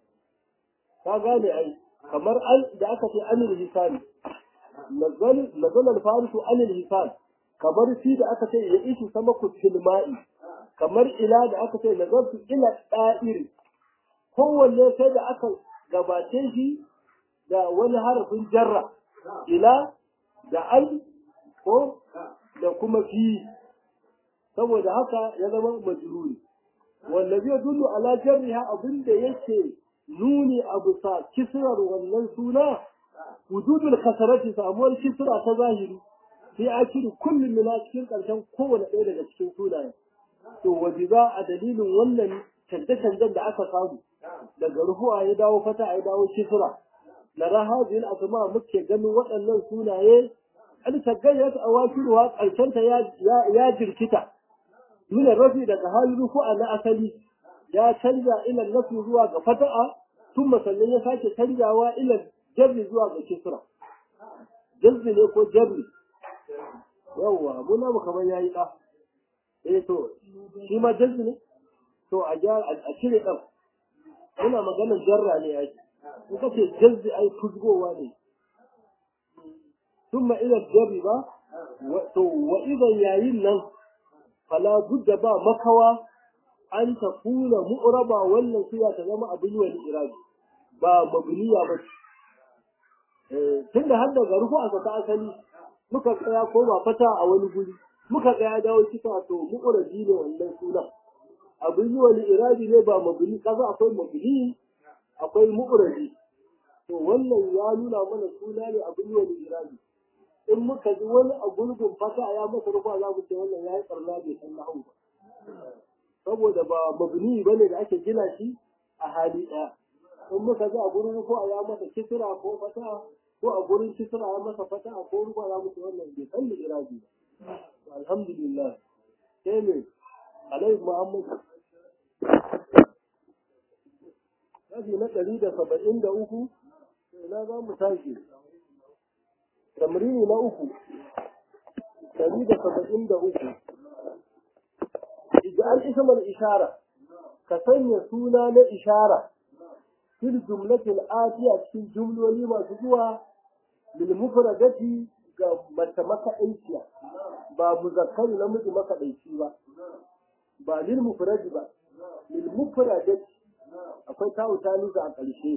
ka gane ai kamar da aka ce anil hisani nazal al-farisu anil hisan kamar shi da aka ce ya ishi sama ku filma'i kamar ila da aka ce nazartu ila da'iri kowanne sai da aka gabace shi da wani harafin jarra ila da al ko da kuma fi saboda haka ya zama majruri wallazi yadullu ala jarriha abinda yake nuni abu sa kisrar wannan suna wujudul kasarati samuwar kisra ta zahiri sai a cire kullum mina cikin ƙarshen kowane ɗaya daga cikin sunaye to waje za a dalilin wannan canje-canjen da aka samu daga rufuwa ya dawo fata ya dawo kisra na rahajin asma muke ganin waɗannan sunaye an tagayyar a wakiluwa ƙarshenta ya jirkita min rafi daga halin rufu'a na asali ya canja ila nafi zuwa ga fata'a tun sannan ya sake canjawa ila jarri zuwa ga kisra jazzi ne ko jarri yawwa muna mu kamar yayi da eh to shi ma jazzi ne to a a cire dan muna maganar jarra ne ai in ka ce jazzi ai fuzgowa ne thumma ila jarri ba to wa idan yayin nan fala budda ba makawa an tafuna mu'raba wannan suya ta zama abin wani irabi ba mabniya ba tun da har daga rufu a ta asali muka tsaya ko ba fata a wani guri muka tsaya dawo cika to mu'urabi ne wannan sunan abin yi wani irabi ne ba mabni kaza akwai mabni akwai mu'urabi to wannan ya nuna mana suna ne abin yi wani irabi in muka ji wani a gurgun fata ya masa rufa za mu ce wannan ya yi karna bai san nahu ba saboda ba mabni bane da ake gina shi a hali ɗaya in muka ji a gurin rufa ya masa kisra ko fata ko a gurin kisra ya masa fata ko rufa ya mutu wannan bai san da irabi ba alhamdulillah sai ne alai muhammad kashi na ɗari da saba'in da uku ina za mu tashi tamrini na uku ɗari da saba'in da uku ija'al ismar ishara ka sanya suna na ishara fil jumlatil atiya cikin jumloli masu zuwa lil mufradati ga mace makaɗaiciya ba muzakkari namiji makaɗaici ba ba lil mufradi ba lil mufradati akwai tawu talisa a ƙarshe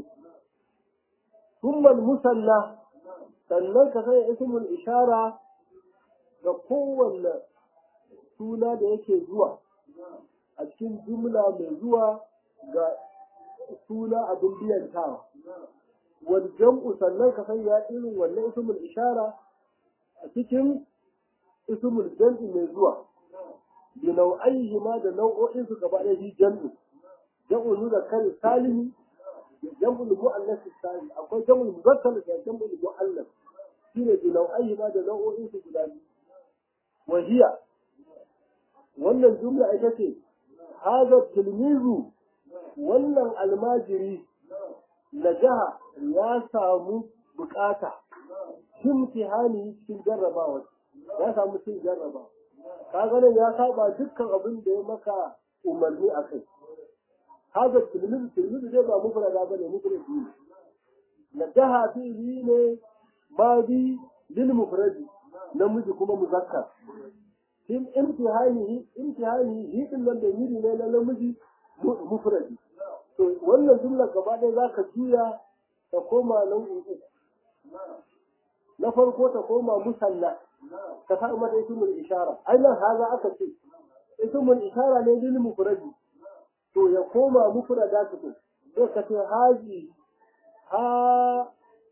thumma musanna sannan ka sanya ismul ishara ga kowanne suna da yake zuwa a cikin jumla mai zuwa ga suna abin biyantawa wal jam'u sannan ka sanya irin wannan ismul ishara a cikin ismul jam'i mai zuwa bi nau'aihi ma da nau'o'in su gaba ɗaya shi jam'i jam'u nuna kare salimi jam'ul mu'annas salim akwai jam'ul muzakkar da jam'ul mu'annas shine bi nau'aihi ma da nau'o'in su guda biyu wa hiya wannan jumla ita ce hadha tilmizu wannan almajiri najaha ya samu bukata imtihani cikin jarrabawa ya samu cin jarrabawa kaga nan ya saba dukkan abin da ya maka umarni a kai haka tilmizu tilmizu dai ba mufrada bane mufradi ne najaha fi'li ne madi lil mufradi namiji kuma muzakkar in imtihani imtihani hi din nan da yiri ne na namiji mufradi to wannan jumla gaba ɗaya za ka juya ta koma nau'in uku na farko ta koma musalla ka sa mata ismul ishara ai nan haza aka ce ismul ishara ne lil mufradi to ya koma mufrada ta to sai ka ce haji ha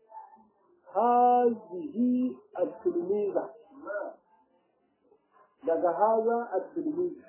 hazihi at-tilmiza daga haza at-tilmiza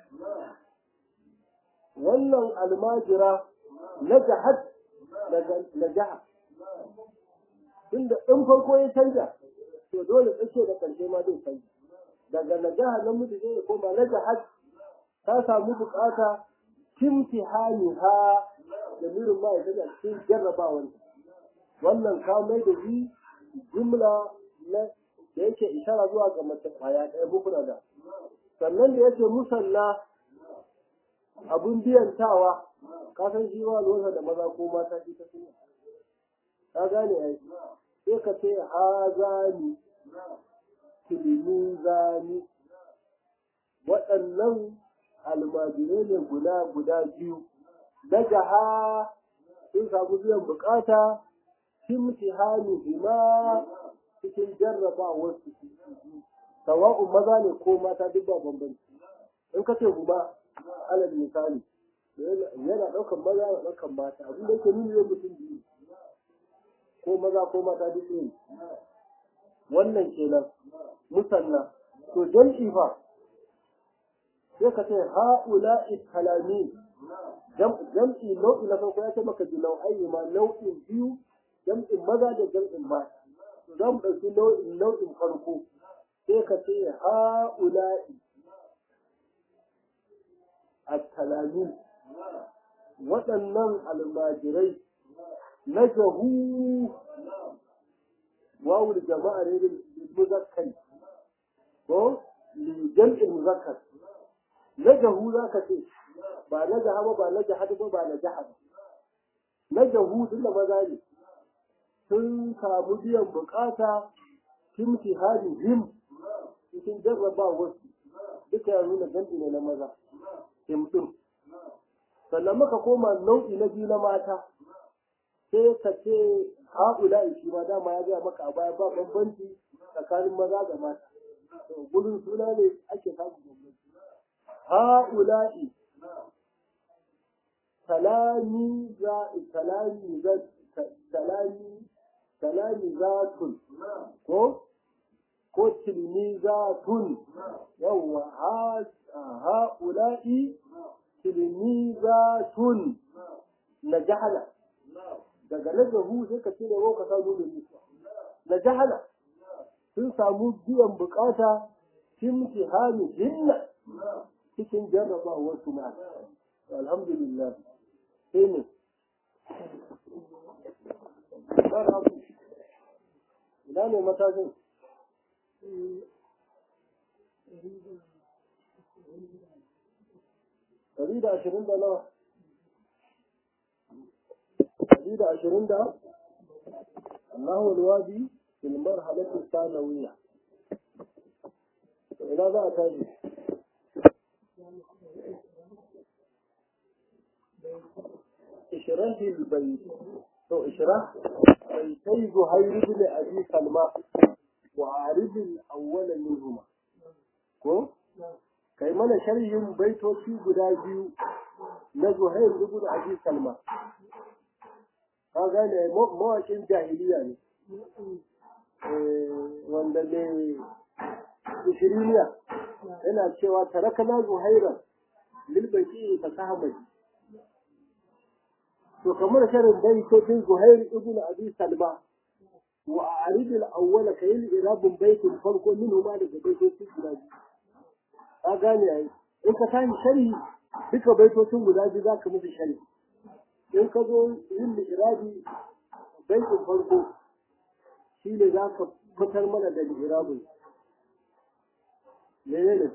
wannan almajira na jahad daga najaha tunda in farko ya canja to dole tsake da karshe ma zai canja daga najaha nan mutu zai koma na jahad ta samu bukata kimtihani ha da mirin ma ya a cikin jarrabawan wannan ka mai da shi jumla na da yake ishara zuwa ga mace kwaya ɗaya bukuna da sannan da yake musalla abun biyantawa ka san shi wa lura da maza ko mata ita suna ka gane ai sai ka ce hazani tilmizani waɗannan almajirai ne guda guda biyu na jaha sun samu biyan bukata imtihani bima cikin jarrabawar su sawa'un maza ne ko mata duk ba bambanci in ka ce guba alal misali yana ɗaukan maza yana ɗaukan mata abin da yake nuni zai mutum biyu ko maza ko mata duk ne wannan kenan musanna to jam'i fa sai ka ce ha'ula'i kalami jam'i nau'i na farko ya ce maka bi nau'ai ma nau'in biyu jam'in maza da jam'in mata za mu ɗauki nau'in nau'in farko sai ka ce ha'ula'i التلاميذ waɗannan almajirai na jahu wawul jama'a ne da muzakkari ko jam'in muzakkar na jahu za ka ce ba na jaha ba ba na jahad ba ba na jaha ba na jahu tun da maza ne sun samu biyan bukata kimti hali him cikin jarraba wasu duka ya nuna jam'i ne na maza himɗin sannan muka koma nau'i na biyu na mata sai ka ce haƙula shi ma dama ya gaya maka a baya ba bambanci tsakanin maza da mata gurin suna ne ake samun bambanci haƙula'i salami za salami za salami salami zatun ko ko tilmizatun yawwa ha'ula'i tilmizatun na jahala daga najahu sai ka cire ka samu da nisa na jahala sun samu biyan bukata imtihani hinna cikin jarrabawar su ma alhamdulillah sai ne ina ne matashin ɗari da ashirin da nawa ɗari da ashirin da Allahu alwadi fil marhalati sanawiyya ina za a tashi اشرح البيت تو اشرح بيتي زهير بن ابي سلمى وعارض الاول منهما mana sharhin baitoci guda biyu na Zuhair ibn Abi Salma ka gane mawaƙin jahiliya ne wanda ne ishiriniya yana cewa tarakana Zuhaira lil baiti ka sahabai to kamar sharin baitocin Zuhair ibn Abi Salma wa a'rid al-awwala kayil irabun baitin farko minhu ma daga baitocin guda biyu ka gane ai in ka tashi sharhi duka baitocin guda biyu za ka musu sharhi in ka zo yin irabi baitin farko shi ne za ka fitar mana da irabin menene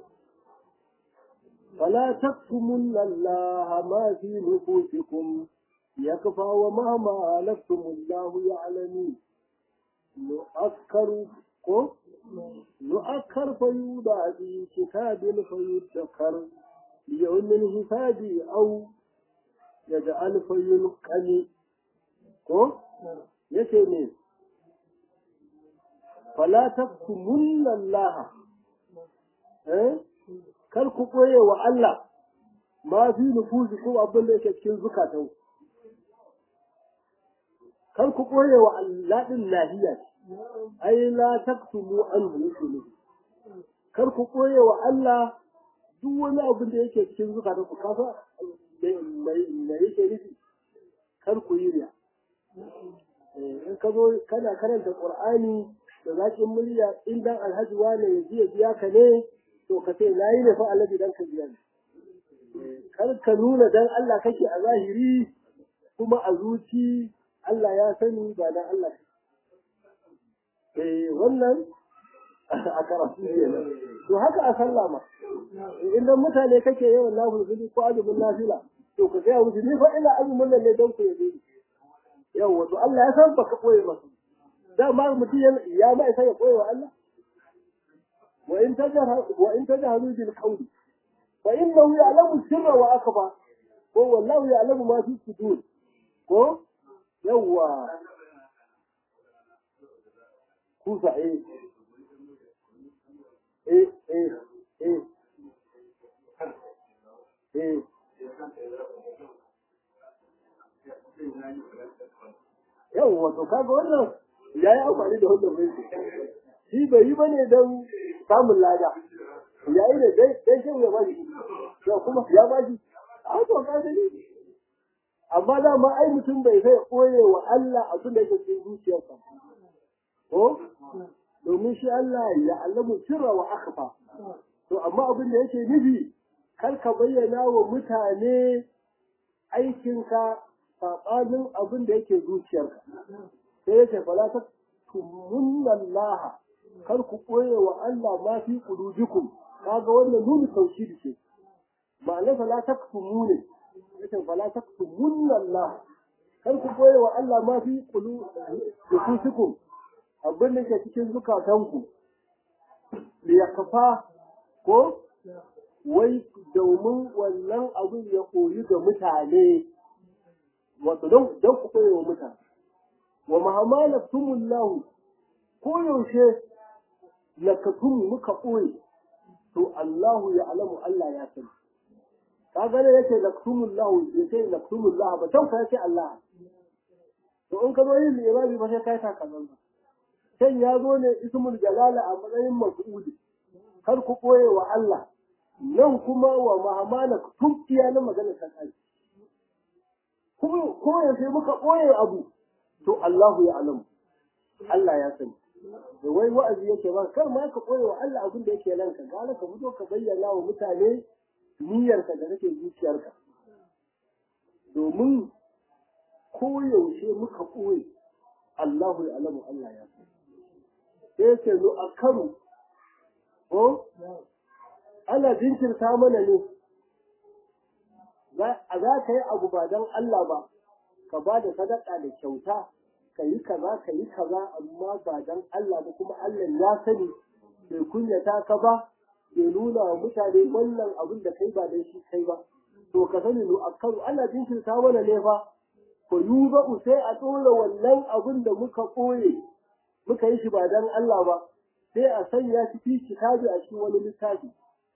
فلا تكتمن الله ما في نفوسكم يكفى ومهما ألفتم الله يعلم نؤكر نؤكر فيوضع في كتاب فيذكر ليوم الحساب أو يجعل فيلقن ko yace ne fala taktumunna Allah eh kar ku koye wa Allah ma fi nufusi ko abin da yake cikin zukatan kar ku koye wa Allah din lahiya ai la taktumu anhu yake ne kar ku koye wa Allah duk wani abin da yake cikin zukatan ku kafa mai yake nufi kar ku yi riya in ka zo kana karanta qur'ani da zakin murya in dan alhaji wane ya biya biya ka ne to ka ce na yi ne fa alhaji dan ka biya kar ka nuna dan Allah kake a zahiri kuma a zuci Allah ya sani ba dan Allah eh wannan a karatu kenan to haka a sallah ma idan mutane kake yawan nafil ko azumin nafila to ka ga musu ni fa ina azumin nan ne dan ku yabe yawa to Allah ya san baka koyi ba dama mutum ya ma isa ya koyi wa Allah wa in tajharu wa in tajharu bil qawli fa innahu ya'lamu sirra wa akba ko wallahu ya'lamu ma fi sudur ko yawa kusa eh eh eh eh eh yawwa to kaga wannan ya yi amfani da wannan bai shi bai yi bane don samun lada ya yi da dai dai shin ya bari to kuma ya bari a to ka gani amma da ma ai mutum bai sai koye wa Allah abin da yake cikin zuciyarsa ko domin shi Allah ya allamu sirra wa akhfa to amma abin da yake nufi kar ka bayyana wa mutane aikinka saɓanin abin da yake zuciyarka sai yake fala ta tumunna Allah kar ku koye wa Allah ma fi qulubikum kaga wannan nuni tauhidi ce ma'ana fala taktumune yake fala taktumunna Allah kar ku koye wa Allah ma fi qulubikum abin da ke cikin zukatanku li yakfa ko wai domin wannan abin ya koyi ga mutane wato don don ku koyi wa mutane wa mahamalaftumullahu ko yaushe lakatum muka koyi to Allahu ya alamu Allah ya sani ka gane yake laktumullahu yace laktumullahu ba don ka yace Allah to in ka zo yin irabi ba sai kai ta kazan ba sai ya zo ne ismul jalala a matsayin maf'uli kar ku koye wa Allah nan kuma wa mahamala tun iya na magana ta kai kuma ko yaushe muka ɓoye abu to Allahu ya alamu Allah ya sani da wai wa'azi yake ba kar ma ka ɓoye wa Allah abin da yake ranka gara ka fito ka bayyana wa mutane niyyarka da kake zuciyarka domin ko yaushe muka ɓoye Allahu ya alamu Allah ya sani sai ce zo a karo ko ana jinkirta mana ne a za ka yi abu ba don Allah ba ka ba da sadaka da kyauta ka yi kaza ka yi kaza amma ba don Allah ba kuma Allah ya sani bai kunyata ka ba bai nuna wa mutane wannan abin da kai ba don shi kai ba to ka sani nu akaru Allah jinkirta mana ne fa ko yuba sai a tsora wannan abin da muka koye muka yi shi ba don Allah ba sai a sanya shi fi kitabi a cikin wani littafi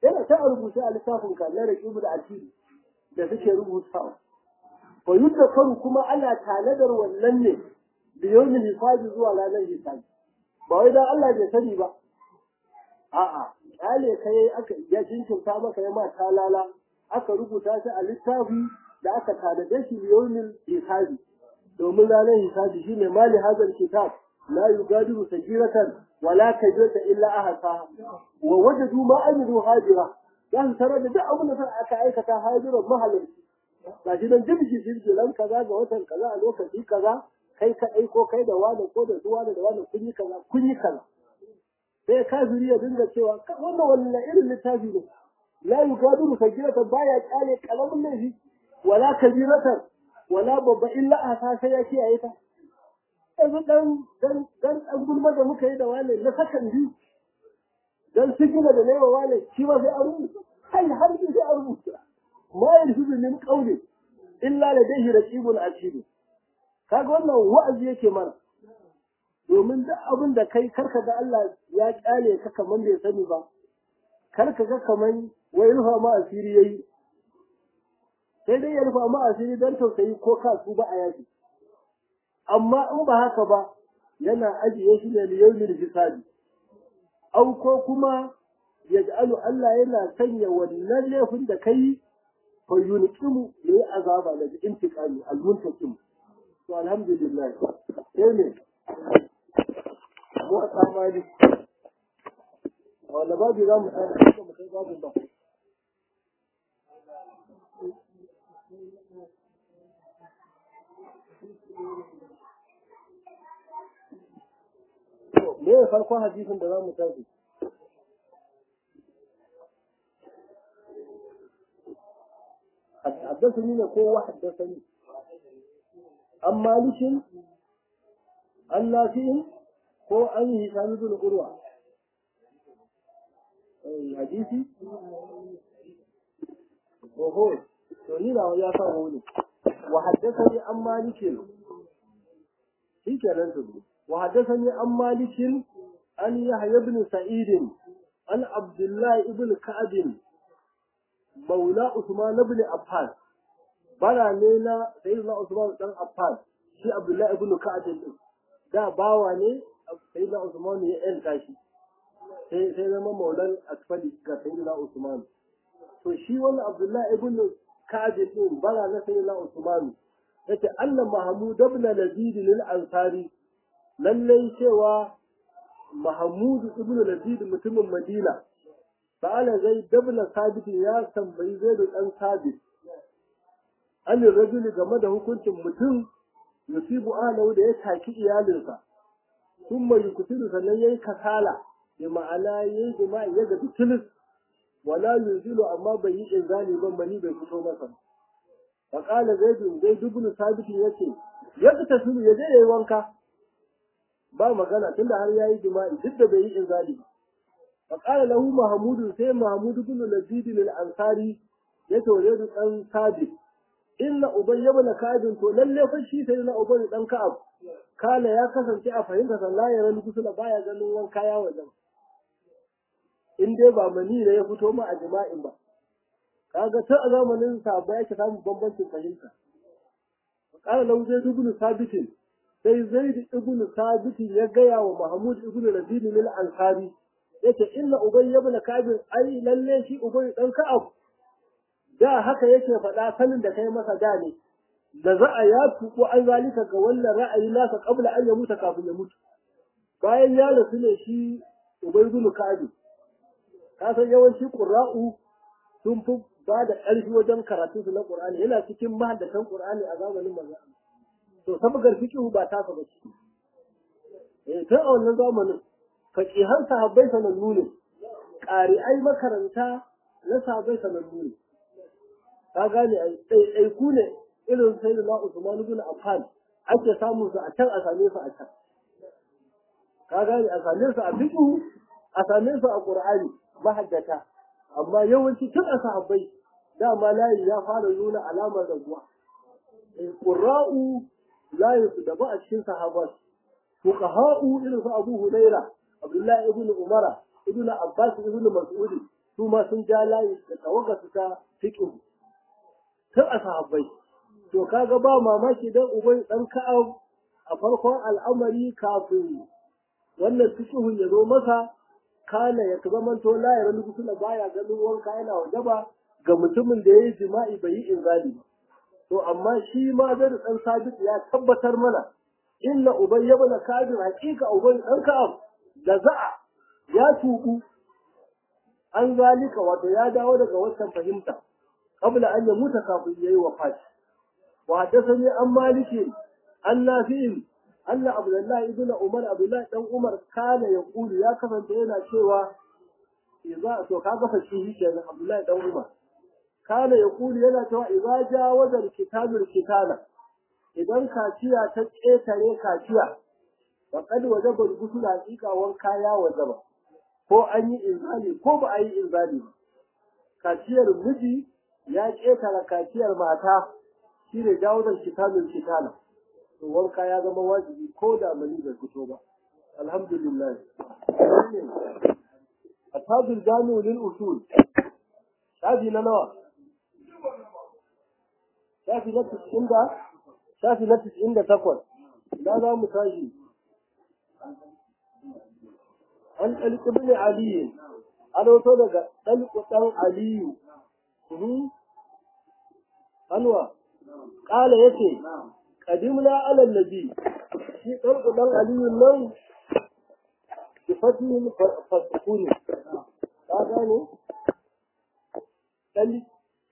yana ta rubuce a littafin ka na raqibu da asiri da suke rubutawa fa yudda karu kuma ana tanadar wannan ne da yawmin hisabi zuwa ranar hisabi ba wai dan Allah bai sani ba a'a kyale kai aka ya jinkirta maka ya ma talala aka rubuta shi a littafi da aka tanade shi da yawmin hisabi domin ranar hisabi shine mali hazal kitab la yugadiru sagiratan wala kabirata illa ahsaha wa wajadu ma amilu hadira dan tare da duk abin da aka aikata hadiran mahalarci ga shi nan jibji jibji ran kaza ga watan kaza a lokaci kaza kai kaɗai ko kai da wani ko da zuwa da wani kun yi kaza kun yi kaza sai kafiri ya dinga cewa wannan wannan irin littafi ne la yugadiru sagirata baya kyale kalamin laifi wala kabiratan wala babba illa a ta sai ya kiyaye ta yanzu dan dan dan dan gulma da muka yi da wane na sakan biyu dan sigina da nayi wa wane shi ma sai a rubuta kai har sai a rubuta ma yalfizu min qawli illa ladayhi raqibun atid kaga wannan wa'azi yake mana domin duk abin da kai karka ga Allah ya kyale ka kaman bai sani ba karka ga kaman wai rufa ma asiri yayi sai dai ya rufa ma asiri don tausayi ko kasu ba a yaki amma in ba haka ba yana ajiye shi ne liyaumin hisabi au ko kuma yaj'alu Allah yana sanya wannan laifin da kai fa yunqimu li azaba da intiqami al-muntaqim to alhamdulillah sai ne mu tsamani wanda babu za mu tsaya mu kai babu ba me ya farkon hadisin da za mu tafi حدثني نكو حدثني عن مالك عن نافع هو أن هشام بن عروة حديثي وهو تونينا ويا فاولي وحدثني عن مالك في كلام وحدثني عن مالك عن يحيى بن سعيد عن عبد الله بن كعب مولى عثمان بن عفان bara ne na sayyidina Usman dan Affan shi Abdullah ibn Ka'ab din da bawa ne sayyidina Usman ya yanka shi sai sai zama maulan asfali ga sayyidina Usman to shi wannan Abdullah ibn Ka'ab din bara na sayyidina Usman yace Allah Mahmud ibn Lazid lil Ansari lallai cewa Mahmud ibn Lazid mutumin Madina sa'ala zai dabla sabit ya tambayi zai da dan sabit an rajuli game da hukuncin mutum yusibu ahlahu da ya taki iyalinsa thumma yuktilu sannan yayi kasala bi ma'ana yayi jima'i ya ga tilis wala yunzilu amma bai yi inzali ban mani bai fito masa fa qala zaid zaid ibn sabit yace yadda tasulu ya je yayi wanka ba magana tunda har yayi jima'i duk da bai yi inzali fa qala lahu mahmud sai mahmud ibn lazid al-ansari yace wa zaid dan sabit inna ubay ibn ka'ab to lalle fa shi sai na ubay dan ka'ab kala ya kasance a fahimta sallah ya ran kusula baya ganin wanka ya wajen in dai ba mani ne ya fito ma a jima'in ba kaga ta a zamanin sa ba yake samun bambancin fahimta kala lahu zai ibn sabit sai zaid ibn sabit ya gaya wa mahmud ibn rabi lil ansari yace inna ubay ibn ka'ab ai lalle shi ubay dan ka'ab da haka yake faɗa sanin da kai masa da ne da za a ya tuku an zalika ga wannan ra'ayi nasa kabla an ya mutu kafin ya mutu bayan ya rasu ne shi ubaydul ka'bi ka san yawanci qurra'u sun fi ba da ƙarfi wajen karatu su na qur'ani yana cikin mahaddatan qur'ani a zamanin manzo to sabgar fiqhu ba ta ba shi eh tun a wannan zamanin faqihan sahabbai sanannu ne ƙari'ai makaranta na sahabbai sanannu ne ka gane ɗaiɗaiku ne irin sai da na Usman ibn Affan ake samun su a can a same su a can ka gane a same su a fiqh a same su a Qur'ani mahaddata amma yawanci tun a sahabbai dama layi ya fara nuna alamar raguwa qurra'u layin su da ba a cikin sahabat fuqaha'u irin su Abu Huraira Abdullahi ibn Umara ibn Abbas ibn Mas'ud su ma sun ja layi da tawaga su ta fiƙin tun a sahabbai to kaga ba mamaki dan ubai dan ka'ab a farkon al'amari kafin wannan fiƙihun ya zo masa kana ya zamanto la ya rani kusula baya ganin wanka yana wajaba ga mutumin da ya yi jima'i bai yi inzali ba to amma shi ma zai dan sabit ya tabbatar mana inna ubay ibn kabir haqiqa ubay dan ka'ab da za'a ya tubu an zalika wato ya dawo daga wancan fahimta qabla an yamuta kafin yayi wafati wa hadathani an maliki an nafi'in Allah Abdullahi ibn Umar Abdullahi dan Umar kana ya kulu ya kasance yana cewa idza to kaga fa shi kenan Abdullahi dan Umar kana ya kulu yana cewa idza jawaza kitabul kitala idan kaciya ta ƙetare kaciya wa kad wajaba gusul haqiqa wanka ya wajaba ko an yi inzali ko ba a yi inzali ba kaciyar miji ya ƙetare kaciyar mata shine jawazan kitabul kitala to wanka ya zama wajibi ko da mani bai fito ba alhamdulillah ashabul jami'u lil usul shafi na nawa shafi na tis'in da shafi na tis'in da takwas da za mu tashi an ɗalƙi bin aliyu an wato daga ɗalƙi ɗan aliyu anwa ƙala yace قدمنا على النبي في طرق دان علي nan بفتح فسكون ka gane dalli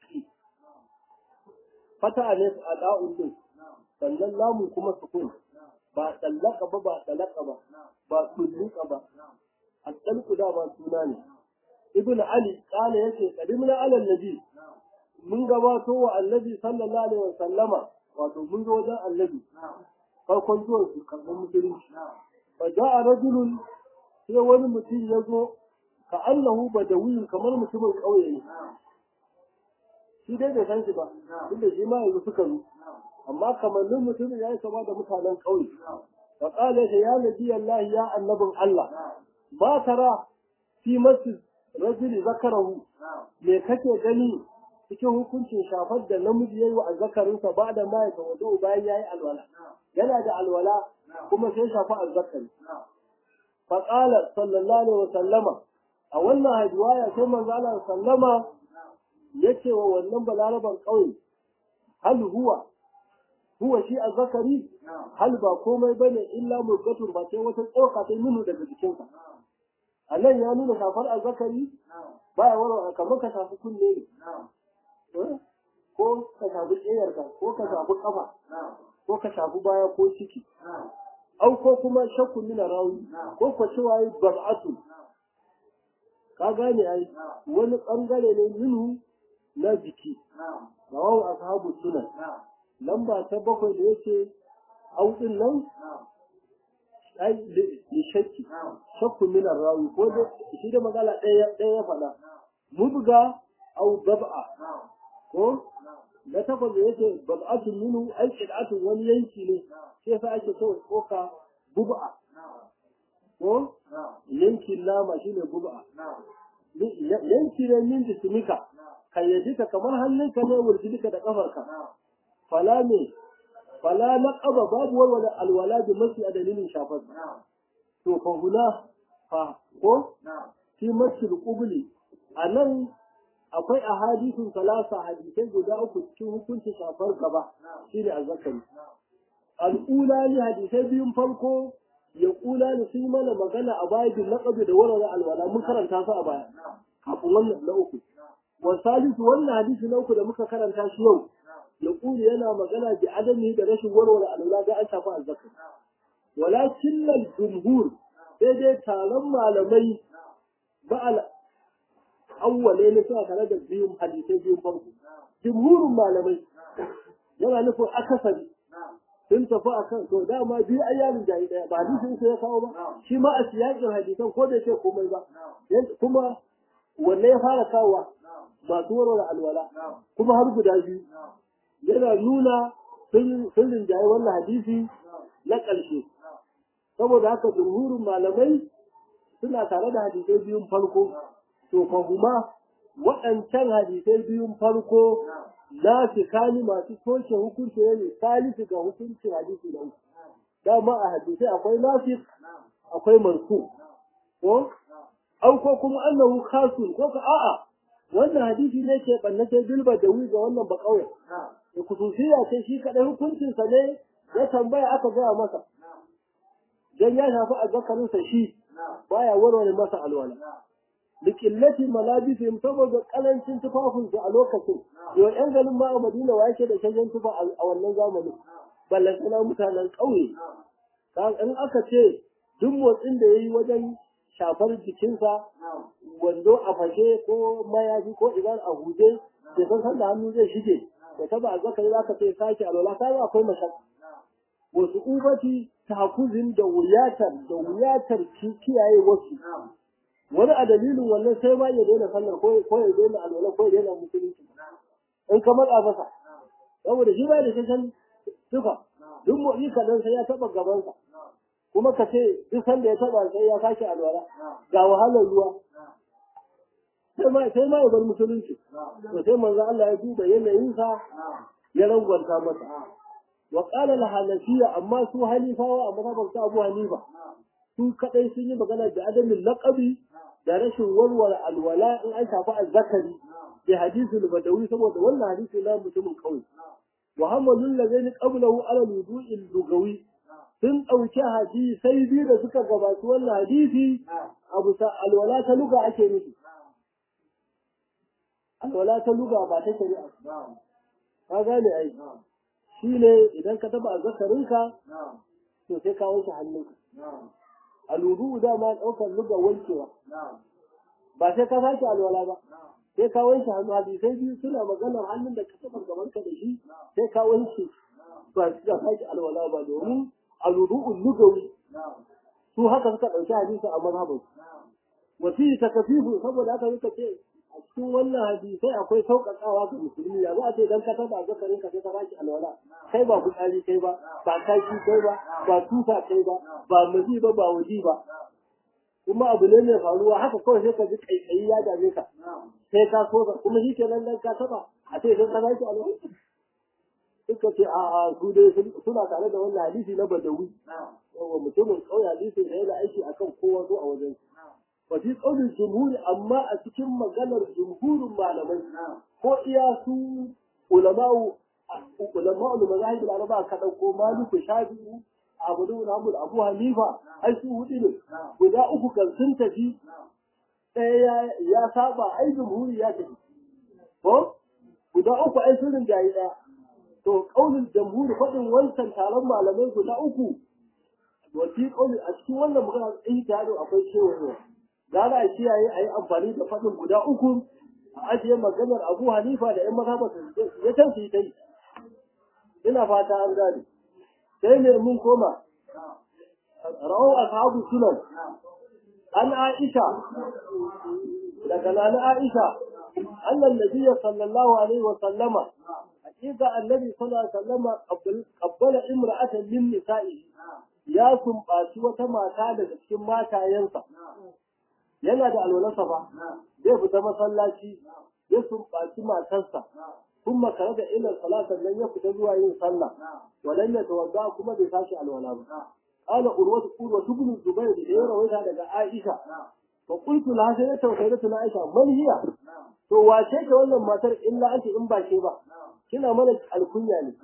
fata ne a da'un din sannan lamun kuma sukun ba tsallaka ba ba tsalaka ba ba tsulluka ba a tsalku da ba suna ne ibn ali kala yace qadimna ala nabi mun gabato wa annabi sallallahu alaihi wasallama wato mun zo wajen annabi farkon zuwan su karɓar musulunci fa ja'a rajulun sai wani mutum ya zo ka annahu badawiyun kamar mutumin ƙauye ne shi dai bai san shi ba tunda shi ma yanzu suka zo amma kamannin mutumin ya yi kama da mutanen ƙauye fa qala ya nabi Allah ya annabin Allah ba tara fi masjid rajuli zakarahu me kake gani cikin hukuncin shafar da namiji ya yi wa azzakarinsa ba da ma ya tawado bayan ya yi alwala yana da alwala kuma sai shafa azzakari faƙala sallallahu alaihi wa sallama a wannan hajjuwaya sai manzo Allah sallama ya ce wa wannan balaraban ƙauye hal huwa huwa shi azzakari hal ba komai bane illa murgatun ba sai wata tsoka ta nunu daga jikinsa a nan ya nuna shafar azzakari baya warwa kamar ka shafi kunne ne ko ka shafi ƙeyarka ko ka shafi ƙafa ko ka shafi baya ko ciki au ko kuma shakku mina rawi ko ko cewa yi bab'atu ka gane ai wani ɓangare ne minhu na jiki rawahu ashabu sunan lamba ta bakwai da yake au din nan ai li shakki shakku mina rawi ko da shi da magana ɗaya ɗaya ya faɗa mubga au bab'a ko na takwas da yake bab'atun minu ai qid'atun wani yanki ne shi yasa ake so koka bub'a ko yankin nama shine bub'a yanki ne min jismika kayyadika kamar hannunka ne wurjidika da kafarka fala ne fala naqaba babu walwala alwala bi masi a dalilin shafar to fa huna fa ko fi masil qubli anan akwai a hadisin salasa hadisai guda uku cikin hukunci shafar gaba shine azzakari al'ula ne hadisai biyun farko ya kula ne sun mana magana a baya bin laqabi da warware alwala mun karanta su a baya kafin wannan na uku wa salisu wannan hadisi na uku da muka karanta shi yau ya kuli yana magana bi adami da rashin warware alwala ga an shafa azzakari walakin al-jumhur sai dai taron malamai ba awwale ne suna tare da biyun hadisai biyun farko jumhurin malamai yana nufin akasari sun tafi a kan to dama biyu ai yarin jayi daya ba hadisin sai ya kawo ba shi ma a siyakin hadisan ko da ce komai ba kuma wanne ya fara kawowa masu warware alwala kuma har guda biyu yana nuna sun rinjaye wannan hadisi na ƙarshe saboda haka jumhurin malamai suna tare da hadisai biyun farko to fahuma waɗancan hadisai biyun farko na fi kani masu toshe hukunci ne salisu ga hukuncin hadisi na uku dama a hadisai akwai nafi akwai mansu ko au ko kuma annahu khasun ko ka a'a wannan hadisi ne ke bannace bilba da wi ga wannan ba kauye da kususiya ce shi kadai hukuncin sa ne ya tambaya aka gaya masa dan ya shafi azzakarin sa shi baya warware masa alwala likillati malabisihim saboda kalancin tufafin su a lokacin yau yan garin ma a Madina wa yake da shagen tufa a wannan zamanin ballan sana mutanen ƙauye in aka ce duk motsin da yayi wajen shafar jikinsa wando a fashe ko mayafi ko idan a huje da san san da hannu zai shige da taba azzakari za ka ce sake alwala kai akwai mashaka wasu ubati tahakuzin da wuyatar da wuyatar kiyaye wasu wani a dalilin wannan sai ma ya daina sallar ko ko ya daina alwala ko ya daina musulunci in ka matsa masa saboda shi ba da shan tufa duk motsi kadan sai ya taba gabansa kuma ka ce duk sanda ya taba sai ya sake alwala ga wahalar ruwa sai ma sai ma ya bar musulunci to sai manzo Allah ya duba yanayinsa ya rangwanta masa wa qala al-hanafiyya amma su halifawa a mazhabar ta Abu Hanifa su kadai sun yi magana da adamin laqabi da rashin warware alwala in an shafi azzakari bi hadisul badawi saboda wannan hadisi na mutumin kauye Muhammadun lazaini qablahu ala wudu'il lugawi sun ɗauki hadisai biyu da suka gabatu wannan hadisi a bisa alwala ta luga ake nufi alwala ta luga ba ta shari'a ka gane ai shi ne idan ka taba azzakarinka to sai ka wanke hannunka aludu dama ɗaukar luga wankewa ba sai ka sake alwala ba sai ka wanke hannu hadisai biyu suna maganar hannun da ka taba gabanka da shi sai ka wanke ba ka sake alwala ba domin aludu'ul lugawi su haka suka ɗauki hadisi a mazhabin wasi takafifu saboda haka suka ce a cikin wannan hadisai akwai sauƙaƙawa ga musulmi ya za a ce dan ka taba zakarin ka sai ka baki alwala kai ba fitsari kai ba ba kaki kai ba ba tufa kai ba ba mazi ba ba waji ba kuma abu ne mai faruwa haka kawai sai ka ji kaikayi ya dame ka sai ka so ka kuma shi kenan dan ka taba a ce sai ka baki alwala suka ce a a su dai suna tare da wannan hadisi na badawi yawa mutumin kauye hadisi da yana aiki akan kowa zo a wajen wa fi qaulil jumhuri amma a cikin maganar jumhurin malamai ko iya su ulama'u ulama'u mazahib al-arba ka dauko maliku shafi'i abu da Muhammad Abu Hanifa ai su hudu ne guda uku kan sun tafi ɗaya ya saba ai jumhuri ya tafi ko guda uku ai sun rinjayi ɗaya to kaulin jamhuri faɗin wancan taron malamai guda uku wati kauli a cikin wannan magana ɗin taro akwai cewa gara a kiyaye a yi amfani da faɗin guda uku a ajiye maganar abu hanifa da yan mazhaba ya can su yi ta yi ina fata an gane sai ne mun koma rawar ashabu sunan an aisha daga nana aisha annan nabiyya sallallahu alaihi wa sallama hakika annabi sallallahu alaihi wasallam qabbala imra'atan min nisa'i ya sumbaci wata mata daga cikin matayensa yana da alwalarsa ba zai fita masallaci ya sumbaci matarsa kuma kare da ilal salatan nan ya fita zuwa yin sallah walan ya tawadda kuma bai tashi alwala ba qala urwatu urwatu ibn zubayr da ya rawaita daga aisha fa qultu la sai ta tausayi da aisha man hiya to wace ce wannan matar illa anti in ba ke ba kina mana alkunya ne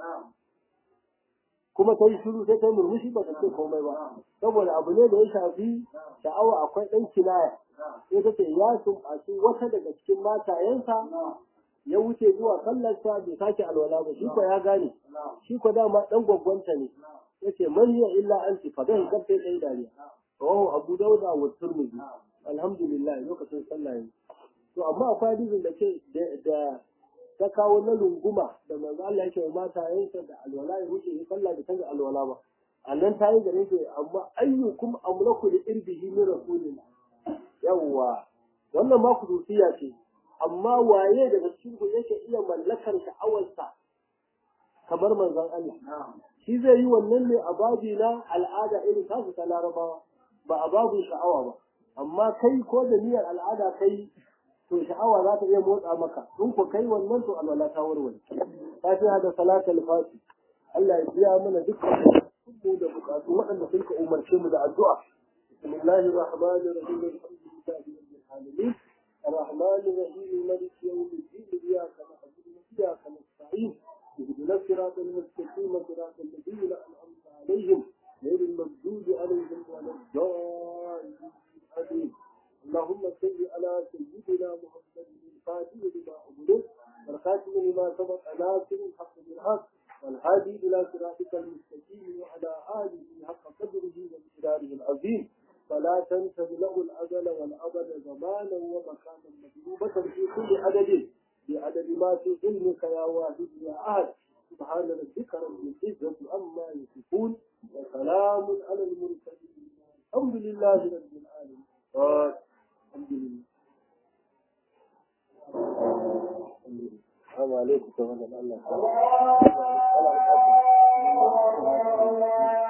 kuma ta yi shiru sai ta yi murmushi ba ta ce komai ba saboda abu ne da ya shafi sha'awa akwai ɗan kinaya sai ta ce ya sumbaci wata daga cikin matayensa ya wuce zuwa sallarsa bai sake alwala ba shi ko ya gane shi ko dama ɗan gwaggwanta ne ya ce man hiya illa anti fa zai karfe ɗaya dariya rawahu abu dauda wa turmudi alhamdulillah lokacin sallah ne to amma akwai hadisin da ke da ta kawo na lunguma da manzo Allah yake wa mata yansa da alwala ya wuce ya sallah da tanga alwala ba annan ta yi gare shi amma ayyukum amlaku li irbihi min rasulillah yawwa wannan ma kudusiya ce amma waye daga cikin ku yake iya mallakar sha'awarsa kamar manzon Allah shi zai yi wannan ne a babi na al'ada irin tasu ta larabawa ba a babin sha'awa ba amma kai ko da niyyar al'ada kai to sha'awa za ta iya motsa maka in ku kai wannan to alwala ta warware fatiha da salatul fati Allah ya biya mana dukkan mu da bukatu waɗanda sun ka umarce mu da addu'a bismillahir rahmanir rahim alhamdulillahi rabbil alamin الرحمن الرحيم مالك يوم الدين إياك نعبد وإياك نستعين اهدنا الصراط المستقيم صراط الذين أنعمت عليهم غير المغضوب عليهم ولا الضالين اللهم صل على سيدنا محمد الفاتح لما أغلق والخاتم لما سبق ناصر الحق بالحق والهادي إلى صراطك المستقيم وعلى آله حق قدره ومقداره العظيم فلا تنسى له الأجل والأبد زمانا ومكانا مطلوبة في كل عدد بعدد ما في علمك يا واحد يا أحد سبحان ربك رب العزة عما يصفون وسلام على المرسلين الحمد لله رب العالمين الحمد لله السلام عليكم ورحمة الله وبركاته